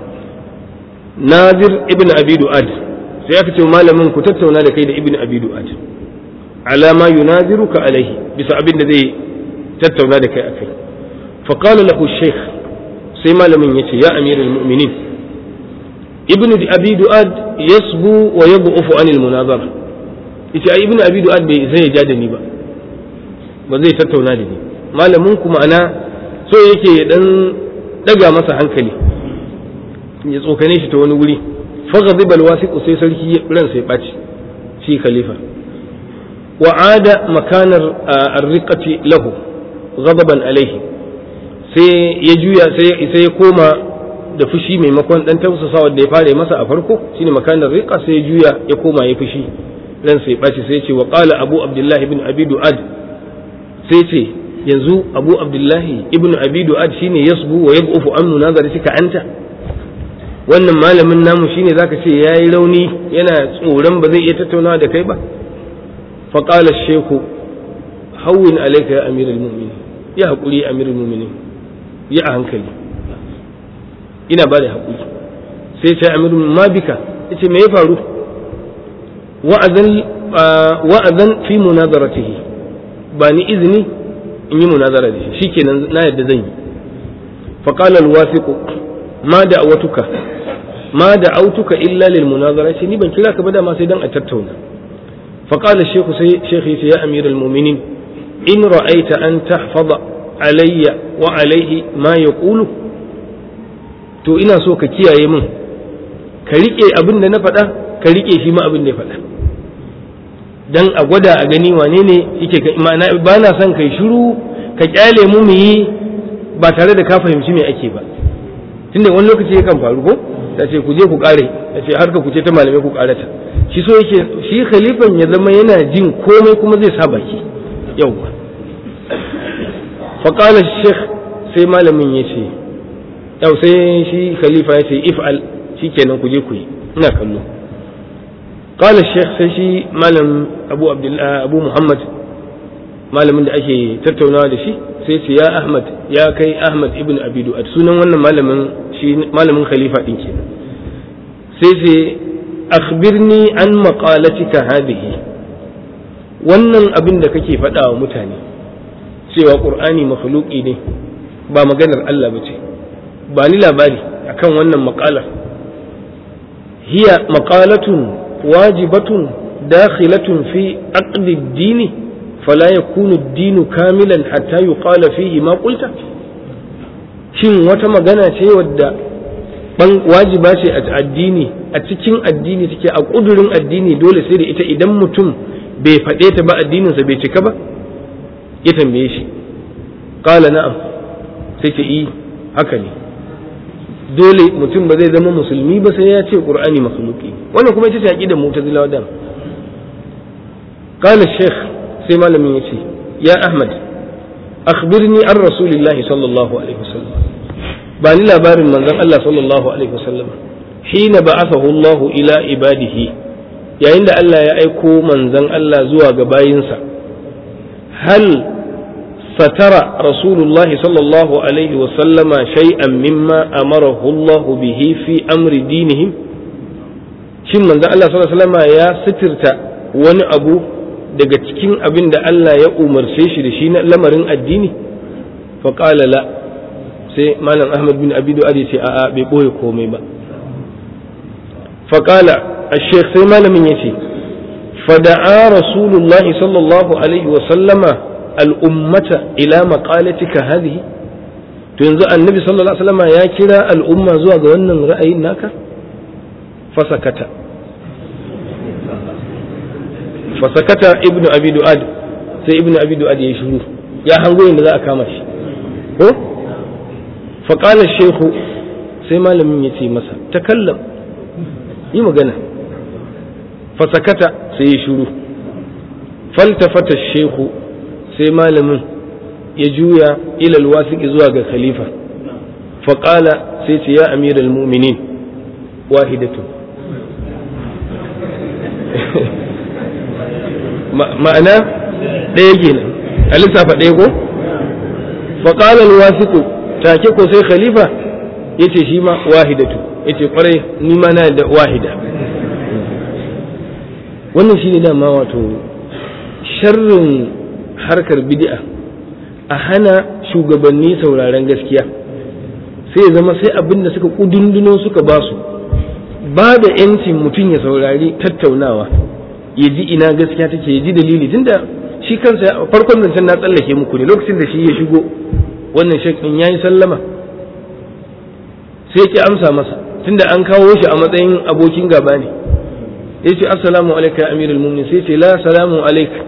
nazir ibn abi du'ad sai aka ce malamin ku tattauna da kai da ibn abi du'ad ala ma yunaziruka alaihi bisa abin da zai tattauna da kai akai fa qala lahu shaykh sai malamin yace ya amirul mu'minin ibn abi du'ad yasbu wa yad'ufu anil munazara yace ai ibn abi du'ad bai zai ja da ni ba ba zai tattauna da ni malamin ku ma'ana so yake ya dan daga masa hankali ya tsokane shi ta wani wuri faghadiba alwasiq sai sarki ran sai baci shi khalifa wa ada makanar arriqati lahu ghadaban alaihi sai ya juya sai sai ya koma da fushi maimakon dan tausasawa da ya fara masa a farko shine makanar riqa sai ya juya ya koma ya fushi ran sai baci sai ya ce wa qala abu abdullahi ibn abi du'ad sai ce yanzu abu abdullahi ibn abi du'ad shine yasbu wa yab'ufu an munazaratika anta wannan malamin namu shine zaka ce yayi rauni yana tsoron ba zai iya tattaunawa da kai ba fa qala shaykhu hawwin alayka ya amiral mu'minin ya hakuri amirul mu'minin ya a hankali ina ba da hakuri sai ce amirul ma bika yace me ya faru wa'azan wa'azan fi munazaratihi ba ni izini in yi munazara da shi shikenan na yadda zan yi fa qala alwasiqu ma da'awatuka ma da'autuka illa lil munazara shi ni ban kira ka ba dama sai dan a tattauna fa qala shaykhu sai shaykhi ya amiral mu'minin in ra'aita an tahfaza alayya wa alayhi ma yaqulu to ina so ka kiyaye min ka rike abin da na faɗa ka rike shi ma abin da ya faɗa dan a gwada a gani wane ne yake ma'ana ba na son kai shiru ka kyale mu mu yi ba tare da ka fahimci me ake ba tunda wani lokaci yakan faru ko ta ce ku je ku kare ta ce har ka ku ce ta malamai ku karata shi so yake shi khalifan ya zama yana jin komai kuma zai sa baki yauwa fa qala sheikh sai malamin ya ce yau sai shi khalifa ya ce if'al shikenan ku je ku yi ina kallo قال الشيخ سيشي مالم أبو عبد الله أبو محمد مالم da ake tattaunawa da shi sai ce ya Ahmad ya kai Ahmad ibn Abi Du'ad sunan wannan malamin shi malamin khalifa din kenan sai ce akhbirni an maqalatika hadhihi wannan abin da kake faɗa wa mutane cewa Qur'ani makhluqi ne ba maganar Allah bace ba ni labari akan wannan maqalar hiya maqalatun واجبة داخلة في عقد الدين فلا يكون الدين كاملا حتى يقال فيه ما قلت shin wata magana ce wadda ban wajiba ce a addini a cikin addini take a kudurin addini dole sai da ita idan mutum bai faɗe ta ba addininsa bai cika ba ya tambaye shi qala na'am sai ce yi haka ne dole mutum ba zai zama musulmi ba sai ya ce qur'ani makhluqi wannan kuma ita ce aqidar mu'tazilawa da qala shaykh sai malamin yace ya ahmad akhbirni an rasulillahi sallallahu alaihi wasallam ba ni labarin manzon Allah sallallahu alaihi wasallam hina ba'athahu Allah ila ibadihi yayin da Allah ya aiko manzon Allah zuwa ga bayinsa hal ستر رسول الله صلى الله عليه وسلم شيئا مما أمره الله به في أمر دينهم shin manzo Allah sallallahu alaihi wasallam ya sitirta wani abu daga cikin abin da Allah ya umarce shi da shi na lamarin addini fa qala la sai malam Ahmad bin Abi Du'ad ya ce a'a bai boye komai ba fa qala ash-shaykh sai malamin yace fada'a rasulullahi sallallahu alaihi wasallama al'ummata ila maƙalatika hadhihi to yanzu annabi sallallahu alaihi wasallam ya kira al'umma zuwa ga wannan ra'ayin naka fasakata fasakata ibnu abi du'ad sai ibnu abi du'ad ya shiru ya hango yadda za a kama shi ko faƙala shehu sai malamin ya ce masa takallam yi magana fasakata sai ya shiru faltafata shehu sai malamin ya juya ilal wasiki zuwa ga khalifa faƙala sai ce ya amiral muminin wahidatu ma'ana ɗaya kenan a lissafa ɗaya ko faƙala alwasiqu take ko sai khalifa yace shi ma wahidatu yace kwarai ni ma na da wahida wannan shine dama wato sharrin harkar bid'a a hana shugabanni sauraren gaskiya sai ya zama sai abin da suka kudunduno suka ba su ba da yancin mutum ya saurari tattaunawa ya ji ina gaskiya take ya ji dalili tunda shi kansa farkon zancen na tsallake muku ne lokacin da shi ya shigo wannan shakin ya yi sallama sai ki amsa masa tunda an kawo shi a matsayin abokin gaba ne ya ce assalamu alaika ya amirul mu'minin sai ce la salamu alaika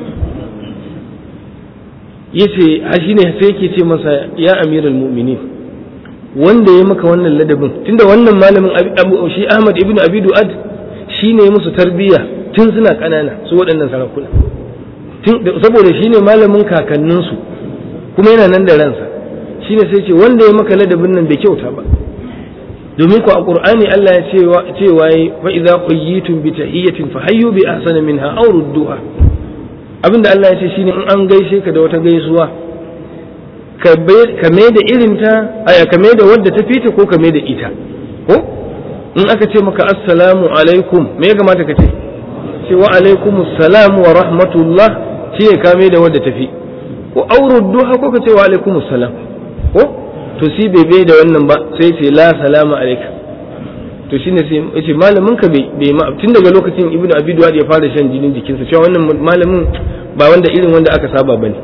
ya ce a shi ne sai yake ce masa ya amirul mu'minin wanda ya maka wannan ladabin tunda wannan malamin shi ahmad ibn abi du'ad shi ne musu tarbiyya tun suna ƙanana su waɗannan sarakuna saboda shi ne malamin kakanninsu kuma yana nan da ransa shi ne sai ce wanda ya maka ladabin nan bai kyauta ba domin ku a qur'ani Allah ya ce cewa fa idza qayyitum bi tahiyyatin fa hayyu bi ahsana minha aw rudduha abinda Allah ya ce shine in an gaishe ka da wata gaisuwa ka mai da irinta aya ka mai da wadda ta fita ko ka mai da ita ko in aka ce maka assalamu alaikum me ya kamata ka ce ce wa alaikum assalam wa rahmatullah shi ne ka mai da wadda ta fi ko aurudduha ko ka ce wa alaikum assalam ko to si bai bai da wannan ba sai ce la salama alaika to shine sai yace malamin ka bai ma tun daga lokacin ibnu abi duwad ya fara shan jinin jikinsa cewa wannan malamin ba wanda irin wanda aka saba bane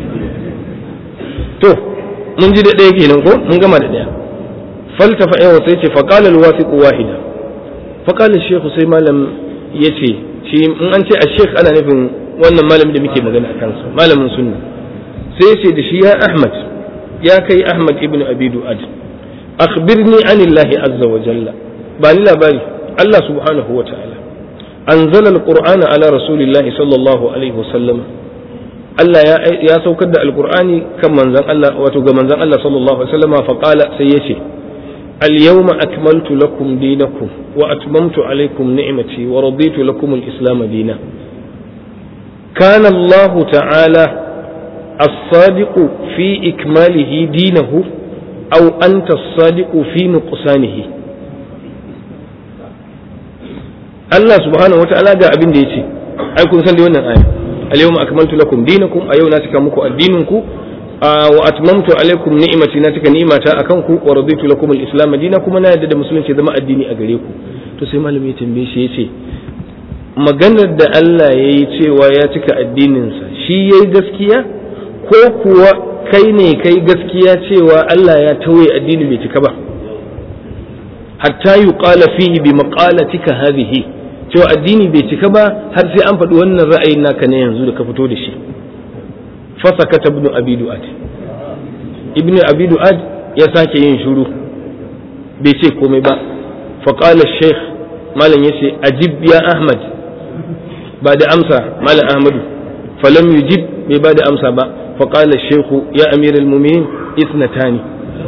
to mun ji da ɗaya kenan ko mun gama da ɗaya faltafa yawa sai ce faqala alwasiq wahida faqala shaykh sai malam yace shi in an ce a shaykh ana nufin wannan malamin da muke magana a kansa malamin sunna sai ce da shi ya ahmad ya kai ahmad ibn abi du'ad akhbirni anillahi azza wa jalla ba ni labari Allah subhanahu wa ta'ala anzala alqur'ana ala rasulillahi sallallahu alaihi wasallam Allah ya ya saukar da alqur'ani kan manzon Allah wato ga manzon Allah sallallahu alaihi wasallam fa qala sai yace اليوم أكملت لكم دينكم وأتممت عليكم نعمتي ورضيت لكم الإسلام دينا كان الله تعالى الصادق في إكماله دينه أو أنت الصادق في نقصانه Allah subhanahu wata'ala ga abin da ya ce ai kun san da wannan aya al-yawma akmaltu lakum dinakum a yau na cika muku addininku wa atmamtu alaikum ni'mati na cika ni'mata akan ku wa raditu lakum al-islam dinan kuma na yadda da musulunci zama addini a gare ku to sai malami ya tambaye shi yace maganar da Allah ya yi cewa ya cika addininsa shi yayi gaskiya ko kuwa kai ne kai gaskiya cewa Allah ya tauye addini bai cika ba hatta yuqala fihi bi maqalatika hadhihi cewa addini bai cika ba har sai an faɗi wannan ra'ayin naka ne yanzu da ka fito da shi fasakata ibn abi du'ad ibn abi du'ad ya sake yin shiru bai ce komai ba fa qala shaykh malam yace ajib ya ahmad ba da amsa malam ahmadu falam yujib bai ba da amsa ba fa qala shaykh ya amir al-mu'minin ithnatani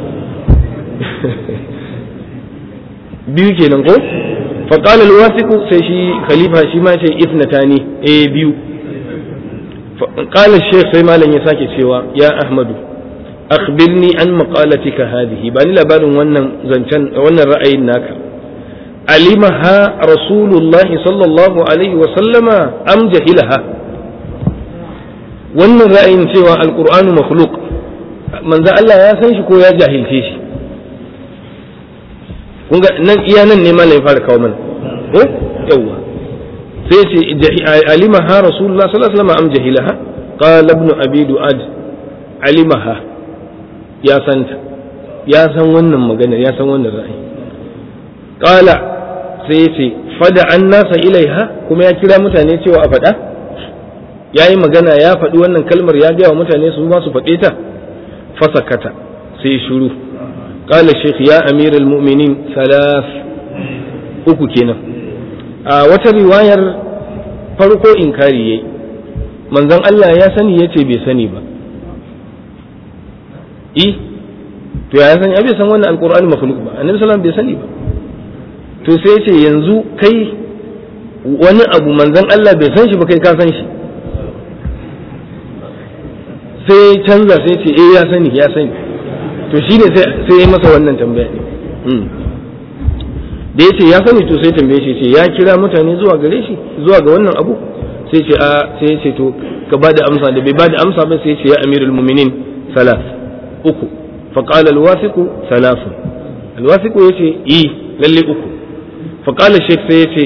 biyu kenan ko fa qala al-wasiq sai shi khalifa shi ma ce ithnatani eh biyu قال الشيخ sai malam ya sake cewa ya ahmadu akhbirni an maqalatika hadhihi ba ni labarin wannan zancen wannan ra'ayin naka alimaha rasulullahi sallallahu alaihi wa sallama am jahilaha wannan ra'ayin cewa alqur'anu makhluq manzo Allah ya san shi ko ya jahilce shi kun ga nan iya nan ne malam ya fara kawo mana ko yawwa sai ce alimaha rasulullah sallallahu alaihi wasallam am jahilaha qala ibn abi du'ad alimaha ya santa ya san wannan magana ya san wannan ra'ayi qala sai ce fada an nasa ilaiha kuma ya kira mutane cewa a faɗa ya yi magana ya faɗi wannan kalmar ya gaya wa mutane su ma su faɗe ta fasakata sai shuru qala shaykh ya amiral mu'minin salas uku kenan a wata riwayar farko inkari yayi manzon Allah ya sani ya ce bai sani ba i to ya sani bai san wannan alqur'ani makhluq ba annabi sallallahu bai sani ba to sai ya ce yanzu kai wani abu manzon Allah bai san shi ba kai ka san shi sai canza sai ce eh ya sani ya sani to shine sai ya masa wannan tambaya ne da ya ce ya sani to sai tambaye shi ce ya kira mutane zuwa gare shi zuwa ga wannan abu sai ce a sai ya ce to ka ba da amsa da bai ba da amsa ba sai ya ce ya amirul mu'minin salas uku fa qala al-wasiq salas al-wasiq yace i lalle uku fa qala shaykh sai ya ce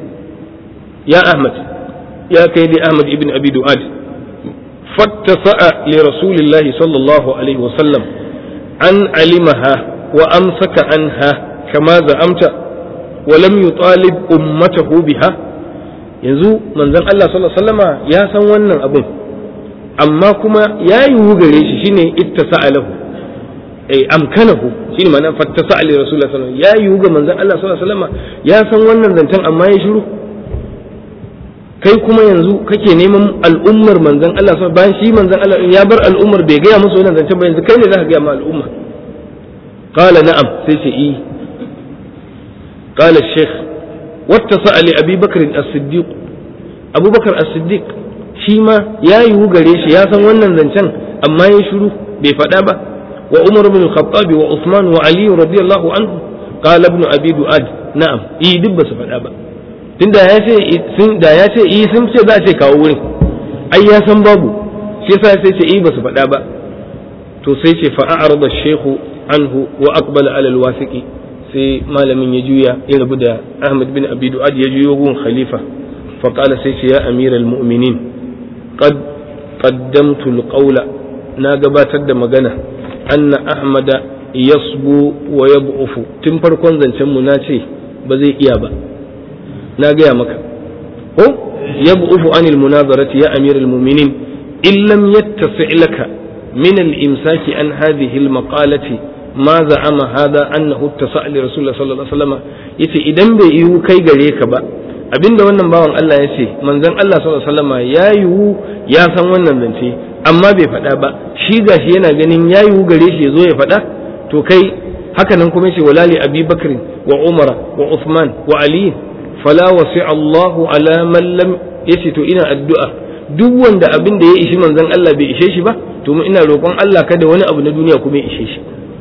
ya ahmad ya kai dai ahmad ibn abi du'ad fattasa'a li rasulillahi sallallahu alaihi wa sallam an alimaha wa amsaka anha kama za'amta wa lam yutalib ummatahu biha yanzu manzon Allah sallallahu alaihi wasallama ya san wannan abun amma kuma ya yiwu gare shi shine ittasa'a lahu ay amkanahu shine ma'ana fattasa'a li rasulillah sallallahu alaihi wasallam ya yiwu ga manzon Allah sallallahu alaihi wasallama ya san wannan zancen amma ya shiru kai kuma yanzu kake neman al'ummar manzon Allah sallallahu bayan shi manzon Allah ya bar al'ummar bai gaya musu wannan zancen ba yanzu kai ne zaka gaya ma al'umma qala na'am sai ce i قال الشيخ واتصل لأبي بكر الصديق أبو بكر الصديق شيما يا يوغري شي يا سان wannan zancen amma ya shiru bai faɗa ba wa Umar bin Khattab wa Uthman wa Ali radiyallahu anhu qala ibn Abi Duad na'am i duk ba su faɗa ba tunda ya ce sun da ya ce i sun ce za a ce kawo wurin ai ya san babu shi yasa sai ce i ba su faɗa ba to sai ce fa a'rada ash-shaykhu anhu wa aqbala ala al-wasiqi sai malamin ya juya ya rabu da Ahmad bin Abi Du'ad ya juyo gun khalifa fa qala sai ce ya amiral mu'minin qad qaddamtu al-qawla na gabatar da magana anna ahmada yasbu wa yab'ufu tun farkon zancen mu na ce ba zai iya ba na gaya maka ko yab'ufu anil munazarati ya amiral mu'minin in lam yattasi laka min al-imsaki an hadhihi al-maqalati ma za'ama hada annahu tasa'a li rasulullah sallallahu alaihi wasallam yace idan bai yiwu kai gare ka ba abinda wannan bawan Allah ya ce manzon Allah sallallahu alaihi wasallam ya yiwu ya san wannan zance amma bai faɗa ba shi gashi yana ganin ya yiwu gare shi ya zo ya faɗa to kai haka nan kuma yace walali abi bakr wa umar wa uthman wa ali fala wasi Allahu ala man lam yace to ina addu'a duk wanda abin da ya ishi manzon Allah bai ishe shi ba to ina roƙon Allah kada wani abu na duniya kuma ya ishe shi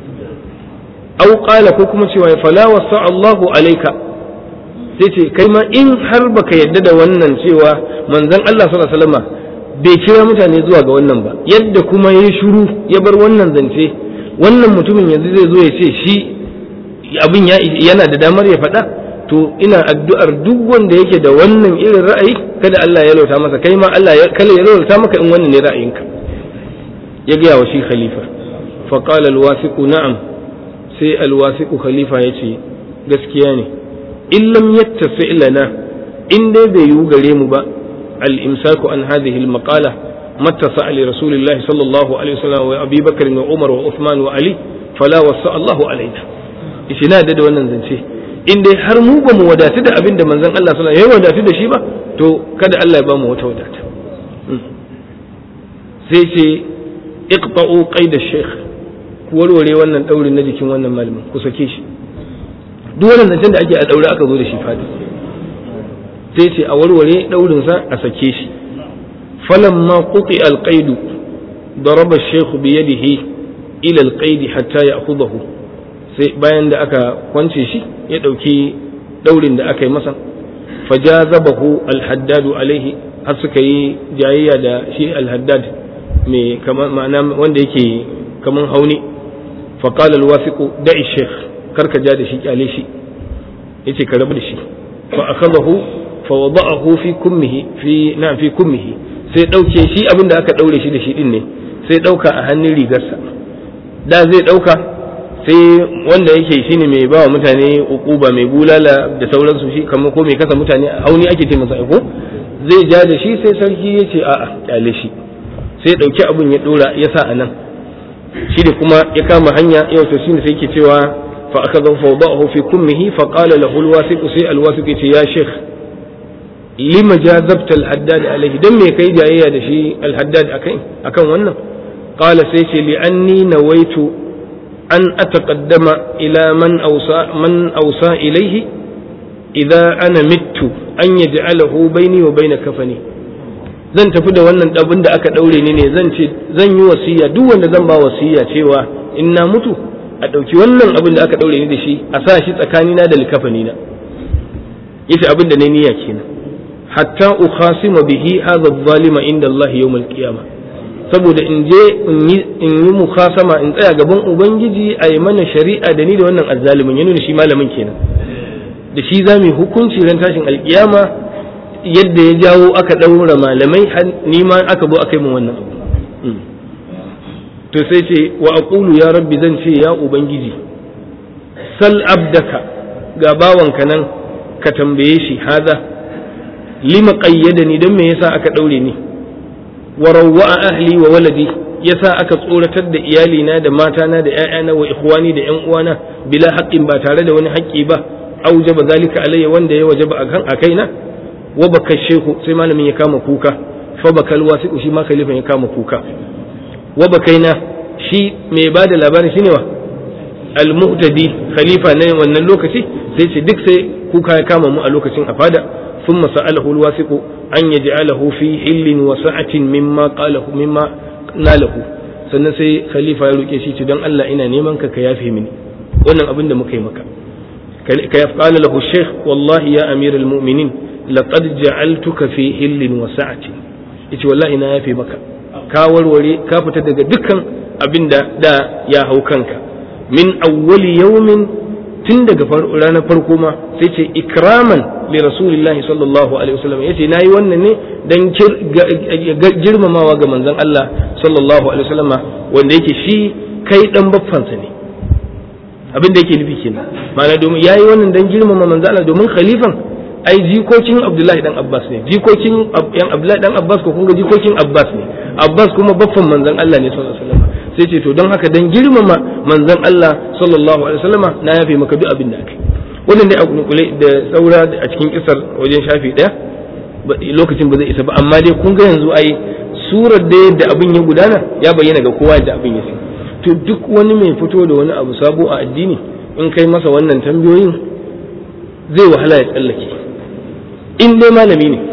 aw qala ko kuma cewa fala wasa Allahu alayka sai ce kai ma in har baka yadda da wannan cewa manzon Allah sallallahu alaihi wasallam bai kira mutane zuwa ga wannan ba yadda kuma ya shiru ya bar wannan zance wannan mutumin yanzu zai zo ya ce shi abin yana da damar ya faɗa to ina addu'ar duk wanda yake da wannan irin ra'ayi kada Allah ya lauta masa kai ma Allah kala ya lauta maka in wannan ne ra'ayinka ya gaya wa shi khalifa fa qala al-wasiqu na'am sai alwasiku khalifa ya ce gaskiya ne in lam yattasi lana in dai bai yiwu gare mu ba al-imsaku an hadhihi al-maqala mattasa li rasulillahi sallallahu alaihi wasallam wa abi bakr wa umar wa uthman wa ali fala wasa Allahu alaina ishi na da wannan zance in dai har mu ba mu wadatu da abin da manzon Allah sallallahu alaihi wasallam ya wadatu da shi ba to kada Allah ya ba mu wata wadata sai ce iqta'u qaid ash-shaykh ku warware wannan daurin na jikin wannan malamin ku sake shi duk wannan zancen da ake a daure aka zo da shi fadi sai ce a warware daurin sa a sake shi falamma quti alqaid daraba ash-shaykh bi yadihi ila alqaid hatta ya'khudhahu sai bayan da aka kwance shi ya dauki daurin da aka yi masa fajazabahu alhaddadu alaihi har suka yi jayayya da shi alhaddad mai kamar ma'ana wanda yake kaman hauni فقال الواثق دع الشيخ كرك جاد شي قالي شي yace ka rabu da shi fa akhadahu fa wada'ahu fi kummihi fi na fi kummihi sai dauke shi abin da aka daure shi da shi din ne sai dauka a hannun rigarsa da zai dauka sai wanda yake shine mai bawa mutane ukuba mai bulala da sauransu shi kamar ko mai kasa mutane hauni ake ce masa ko zai ja da shi sai sarki yace a'a kyale shi sai dauki abin ya dora ya sa a nan shi da kuma ya kama hanya yau to shine sai yake cewa fa akhadha fawdahu fi kummihi fa qala lahu alwasiq sai alwasiq yace ya sheikh lima jazabta alhaddad alayhi dan me kai jayayya da shi alhaddad akai akan wannan qala sai ce li anni nawaitu an ataqaddama ila man awsa man awsa ilayhi idza ana mittu an yaj'alahu bayni wa bayna kafani zan tafi da wannan abin da aka daure ni ne zan ce zan yi wasiya duk wanda zan ba wasiya cewa in na mutu a ɗauki wannan abin da aka daure ni da shi a sa shi tsakanina da likafani na yace abin da na niyya kenan hatta ukhasima bihi hadha adh-dhalima inda Allah yawm al-qiyamah saboda in je in yi mukhasama in tsaya gaban ubangiji a yi mana shari'a da ni da wannan azzalimin ya nuna shi malamin kenan da shi za mu hukunci ran tashin alkiyama yadda ya jawo aka ɗaura malamai ni ma aka zo aka yi min wannan abu to sai ce wa aqulu ya rabbi zan ce ya ubangiji sal abdaka ga bawanka nan ka tambaye shi haza lima qayyadani dan me yasa aka daure ni wa rawwa ahli wa waladi yasa aka tsoratar da iyalina da matana da ƴaƴana wa ikhwani da ƴan uwana bila haqqin ba tare da wani haƙƙi ba aujaba zalika alayya wanda ya wajaba akan akaina wa baka shehu sai malamin ya kama kuka fa bakal wasiqu shi ma khalifan ya kama kuka wa bakaina shi mai bada labarin shine wa al-muhtadi khalifa na wannan lokaci sai ce duk sai kuka ya kama mu a lokacin a fada ثم سأله الواثق أن يجعله في حل وسعة مما قاله مما ناله sannan sai khalifa ya roke shi ce don Allah ina neman ka ka yafe mini wannan abin da muka yi maka ka ya qala lahu shaykh wallahi ya amir almu'minin laqad ja'altuka fi hillin wa sa'ati yace wallahi na yafe maka ka warware ka fita daga dukkan abin da da ya hau kanka min awwali yawmin tun daga ranar farko ma sai ce ikraman li rasulillahi sallallahu alaihi wasallam yace nayi wannan ne dan girmamawa ga manzon Allah sallallahu alaihi wasallam wanda yake shi kai dan baffansa ne abin da yake nufi kenan ma'ana domin yayi wannan dan girmama manzon Allah domin khalifan ai jikokin Abdullahi dan Abbas ne jikokin yan Abdullahi dan Abbas ko kun ga jikokin Abbas ne Abbas kuma baffan manzon Allah ne sallallahu alaihi wasallam sai ce to don haka dan girmama manzon Allah sallallahu alaihi wasallama na yafe maka duk abin da aka wannan dai a kule da saura a cikin kisar wajen shafi daya lokacin ba zai isa ba amma dai kun ga yanzu ai surar da yadda abin ya gudana ya bayyana ga kowa yadda abin ya fi to duk wani mai fito da wani abu sabo a addini in kai masa wannan tambayoyin zai wahala ya tsallake in dai malami ne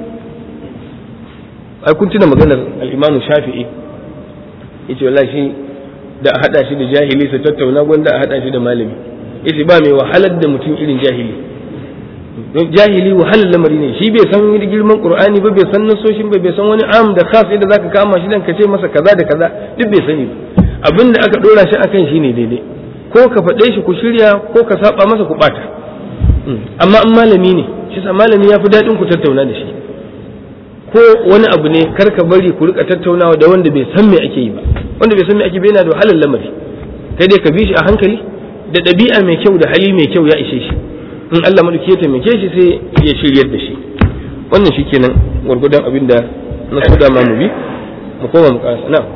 ai kun tuna maganar al-Imam Shafi'i yace wallahi shi da a hada shi da jahili su tattauna gwanda a hada shi da malami yace ba mai wahalar da mutum irin jahili don jahili wahalar lamari ne shi bai san girman qur'ani ba bai san nasoshin ba bai san wani am da khas da zaka kama shi dan ka ce masa kaza da kaza duk bai sani ba abinda aka dora shi akan shi ne daidai ko ka faɗe shi ku shirya ko ka saba masa ku bata amma in malami ne shi sa malami ya fi daɗin ku tattauna da shi ko wani abu ne kar ka bari ku rika tattaunawa da wanda bai san me ake yi ba wanda bai san me ake bai yana da wahalar lamari kai dai ka bi shi a hankali da ɗabi'a mai kyau da hali mai kyau ya ishe shi in Allah madauki ya taimake shi sai ya shiryar da shi wannan shi kenan gwargwadon abin da na so dama mu bi mu koma mu karasa na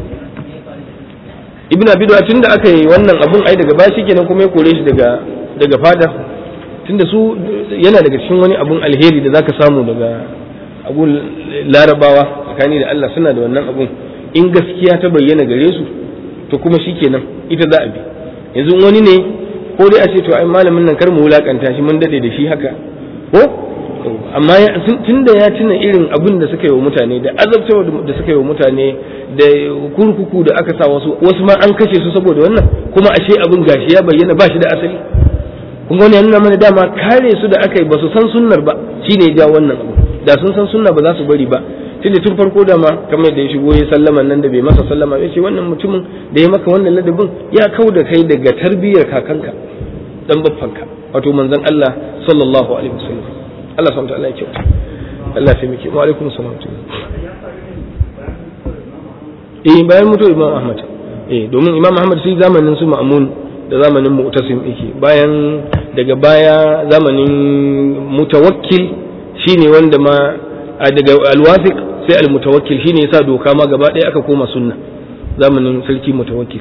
ibn abi tun da aka yi wannan abun ai daga baya kenan kuma ya kore shi daga daga fada tunda su yana daga cikin wani abun alheri da zaka samu daga abun larabawa tsakani da Allah suna da wannan abun in gaskiya ta bayyana gare su to kuma shikenan ita za a bi yanzu wani ne ko dai a ce to ai malamin nan kar mu wulakanta shi mun dade da shi haka ko amma tun da ya tuna irin abin da suka yi wa mutane da azabtawa da suka yi wa mutane da kurkuku da aka sa wasu wasu ma an kashe su saboda wannan kuma ashe abin gashi ya bayyana ba shi da asali kun wani ya nuna mana dama kare su da aka yi ba su san sunnar ba shine ya ja wannan abu da sun san sunna ba za su bari ba tunda tun farko da ma kamar da ya shigo ya sallama nan da bai masa sallama ya ce wannan mutumin da ya maka wannan ladabin ya kau da kai daga tarbiyyar kakanka dan baffanka wato manzon Allah sallallahu alaihi wasallam Allah subhanahu wa ta'ala ya kyauta Allah ya taimake wa alaikum salam eh bayan mutuwar Imam Ahmad eh domin Imam Ahmad sai zamanin su Ma'mun da zamanin Mu'tasim yake bayan daga baya zamanin Mutawakkil shine wanda ma daga Al-Wathiq sai Al-Mutawakkil shine yasa doka ma gaba ɗaya aka koma sunna zamanin sarki Mutawakkil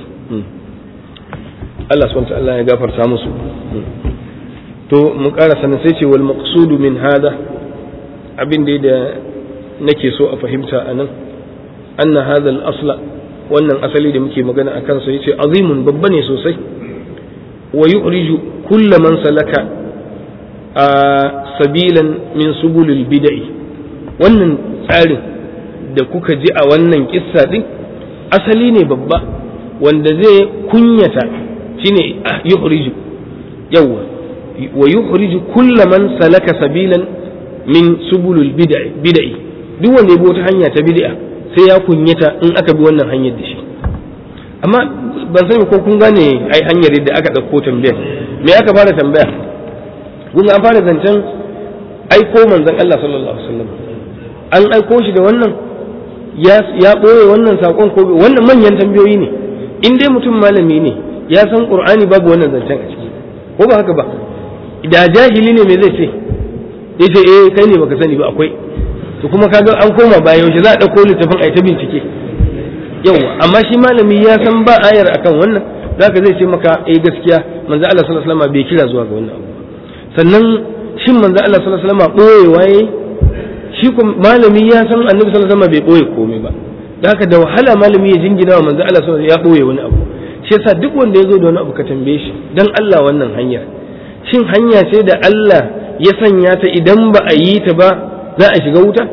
Allah subhanahu wa ta'ala ya gafarta musu to mu ƙara sanin sai ce wal maqsudu min hada abin da da nake so a fahimta a nan anna hadha al asla wannan asali da muke magana a kansa yace azimun babba ne sosai wa yu'riju kull man salaka a sabilan min subulil bid'i wannan tsarin da kuka ji a wannan kissa din asali ne babba wanda zai kunyata shine yuhriju yawa wa yuhriju kulla man salaka sabilan min subulul bid'i duk wanda ya bi wata hanya ta bid'a sai ya kunyata in aka bi wannan hanyar da shi amma ban sani ko kun gane ai hanyar da aka ɗauko tambayar me aka fara tambaya kun an fara zancen aiko manzon Allah sallallahu alaihi wasallam an aiko shi da wannan ya ɓoye wannan saƙon ko wannan manyan tambayoyi ne in dai mutum malami ne ya san qur'ani babu wannan zancen a ciki ko ba haka ba da jahili ne me zai ce ya ce eh kai ne baka sani ba akwai to kuma kaga an koma baya yaushe za a ɗauko littafin a ta bincike yawa amma shi malami ya san ba ayar akan wannan zaka zai ce maka eh gaskiya manzo Allah sallallahu alaihi wasallam bai kira zuwa ga wannan abu sannan shin manzo Allah sallallahu alaihi wasallam ɓoyewa yayi shi kuma malami ya san annabi sallallahu alaihi wasallam bai ɓoye komai ba da haka da wahala malami ya jingina wa manzo Allah sallallahu alaihi wasallam ya ɓoye wani abu shi yasa duk wanda ya zo da wani abu ka tambaye shi dan Allah wannan hanyar shin hanya ce da Allah ya sanya ta idan ba a yi ta ba za a shiga wuta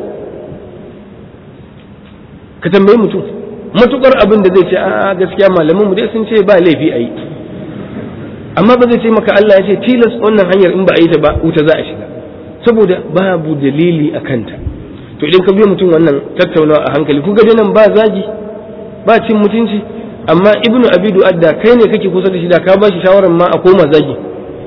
ka tambayi mutum matukar abin da zai ce a gaskiya malaman mu dai sun ce ba laifi a yi amma ba zai ce maka Allah ya ce tilas wannan hanyar in ba a yi ta ba wuta za a shiga saboda babu dalili a kanta to idan ka biya mutum wannan tattaunawa a hankali ku ga nan ba zagi ba cin mutunci amma ibnu abidu adda kai ne kake kusa da shi da ka ba shi shawarar ma a koma zagi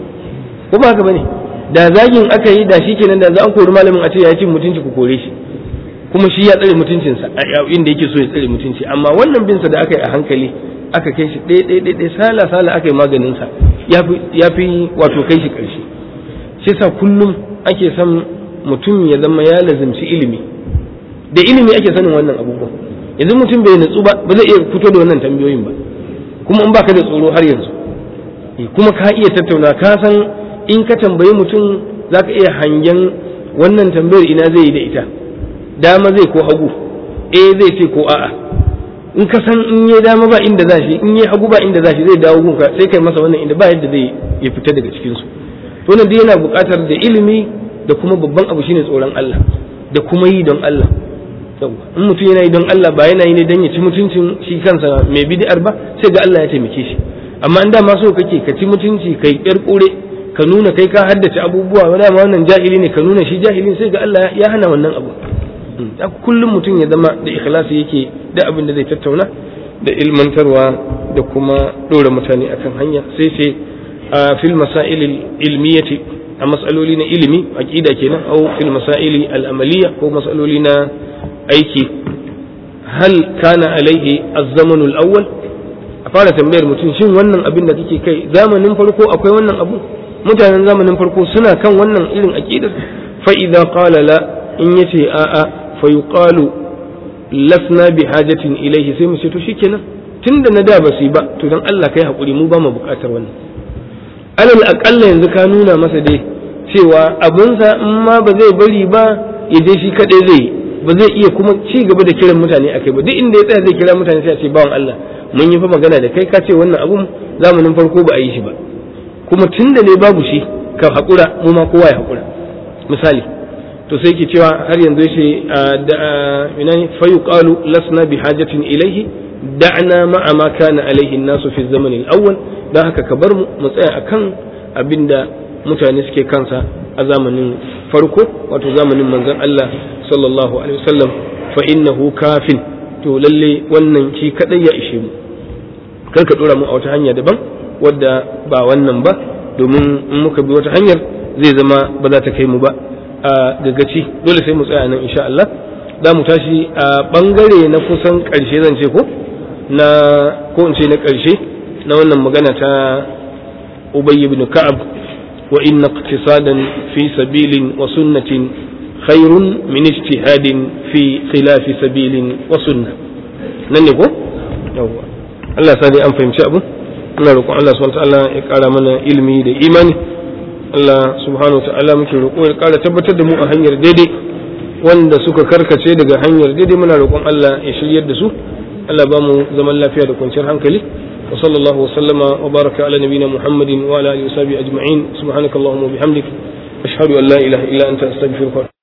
ko ba haka bane da zagin aka yi da shi kenan da za a kori malamin a ce ya cin mutunci ku kore shi kuma shi ya tsare mutuncinsa a inda yake so ya tsare mutunci amma wannan binsa da aka yi a hankali aka kai shi ɗaya ɗaya ɗaya sala sala aka yi maganinsa ya fi wato kai shi ƙarshe shi sa kullum ake son mutum ya zama ya lazimci ilimi da ilimi ake sanin wannan abubuwan yanzu mutum bai natsu ba ba zai iya fito da wannan tambayoyin ba kuma in baka da tsoro har yanzu kuma ka iya tattauna ka san in ka tambayi mutum za ka iya hangen wannan tambayar ina zai yi da ita dama zai ko hagu eh zai ce ko a'a in ka san in yi dama ba inda za shi in yi hagu ba inda za shi zai dawo gunka sai kai masa wannan inda ba yadda zai ya fita daga cikin su to nan dai yana buƙatar da ilimi da kuma babban abu shine tsoron Allah da kuma yi don Allah in mutum yana yi don Allah ba yana yi ne don ya ci mutuncin shi kansa mai bid'ar ba sai ga Allah ya taimake shi amma in dama so kake ka ci mutunci kai kyar kure ka nuna kai ka haddace abubuwa dama wannan jahili ne ka nuna shi jahilin sai ga Allah ya hana wannan abu kullum mutum ya zama da ikhlasi yake da abin da zai tattauna da ilmantarwa da kuma ɗora mutane akan hanya sai sai a fil masail ilmiyati a matsaloli na ilimi aqida kenan au fil masail al'amaliya ko matsaloli na aiki hal kana alaihi az-zaman al-awwal a fara tambayar mutum shin wannan abin da kake kai zamanin farko akwai wannan abu mutanen zamanin farko suna kan wannan irin aqidar fa idza qala la in yace a'a fa yuqalu lasna bi hajatin ilaihi sai mu ce to shikenan tunda na da ba su ba to dan Allah kai hakuri mu ba mu bukatar wannan alal aqalla yanzu ka nuna masa dai cewa abunsa in ma ba zai bari ba ya je shi kadai zai ba zai iya kuma ci gaba da kiran mutane akai ba duk inda ya tsaya zai kira mutane sai a ce bawan Allah mun yi fa magana da kai ka ce wannan abun zamanin farko ba a yi shi ba kuma tunda ne babu shi ka hakura mu ma kowa ya hakura misali to sai ke cewa har yanzu yace da ina ne fa yuqalu lasna bi hajatin ilayhi da'na ma'a ma kana alayhi an-nasu fi zaman al-awwal dan haka ka bar mu mu tsaya akan abinda mutane suke kansa a zamanin farko wato zamanin manzon Allah sallallahu alaihi wasallam fa innahu kafin to lalle wannan shi kadai ya ishe mu kar ka dora mu a wata hanya daban wadda ba wannan ba domin in muka bi wata hanyar zai zama ba za ta kai mu ba a gagaci dole sai mu tsaya nan insha Allah za mu tashi a bangare na kusan karshe zan ce ko na ko in ce na karshe na wannan magana ta Ubay ibn Ka'ab wa inna iqtisadan fi sabilin wa sunnatin khairun min ijtihadin fi khilafi sabilin wa sunnah nan ne ko yawwa Allah ya sa dai an fahimci abu ina roƙon Allah subhanahu wa ta'ala ya ƙara mana ilimi da imani Allah subhanahu ta'ala muke roƙo ya ƙara tabbatar da mu a hanyar daidai wanda suka karkace daga hanyar daidai muna roƙon Allah ya shiryar da su Allah ba mu zaman lafiya da kwanciyar hankali wa sallallahu wa sallama wa baraka ala nabina Muhammadin wa ala alihi wa sahbihi ajma'in subhanakallahumma wa bihamdik ashhadu an la ilaha illa anta astaghfiruka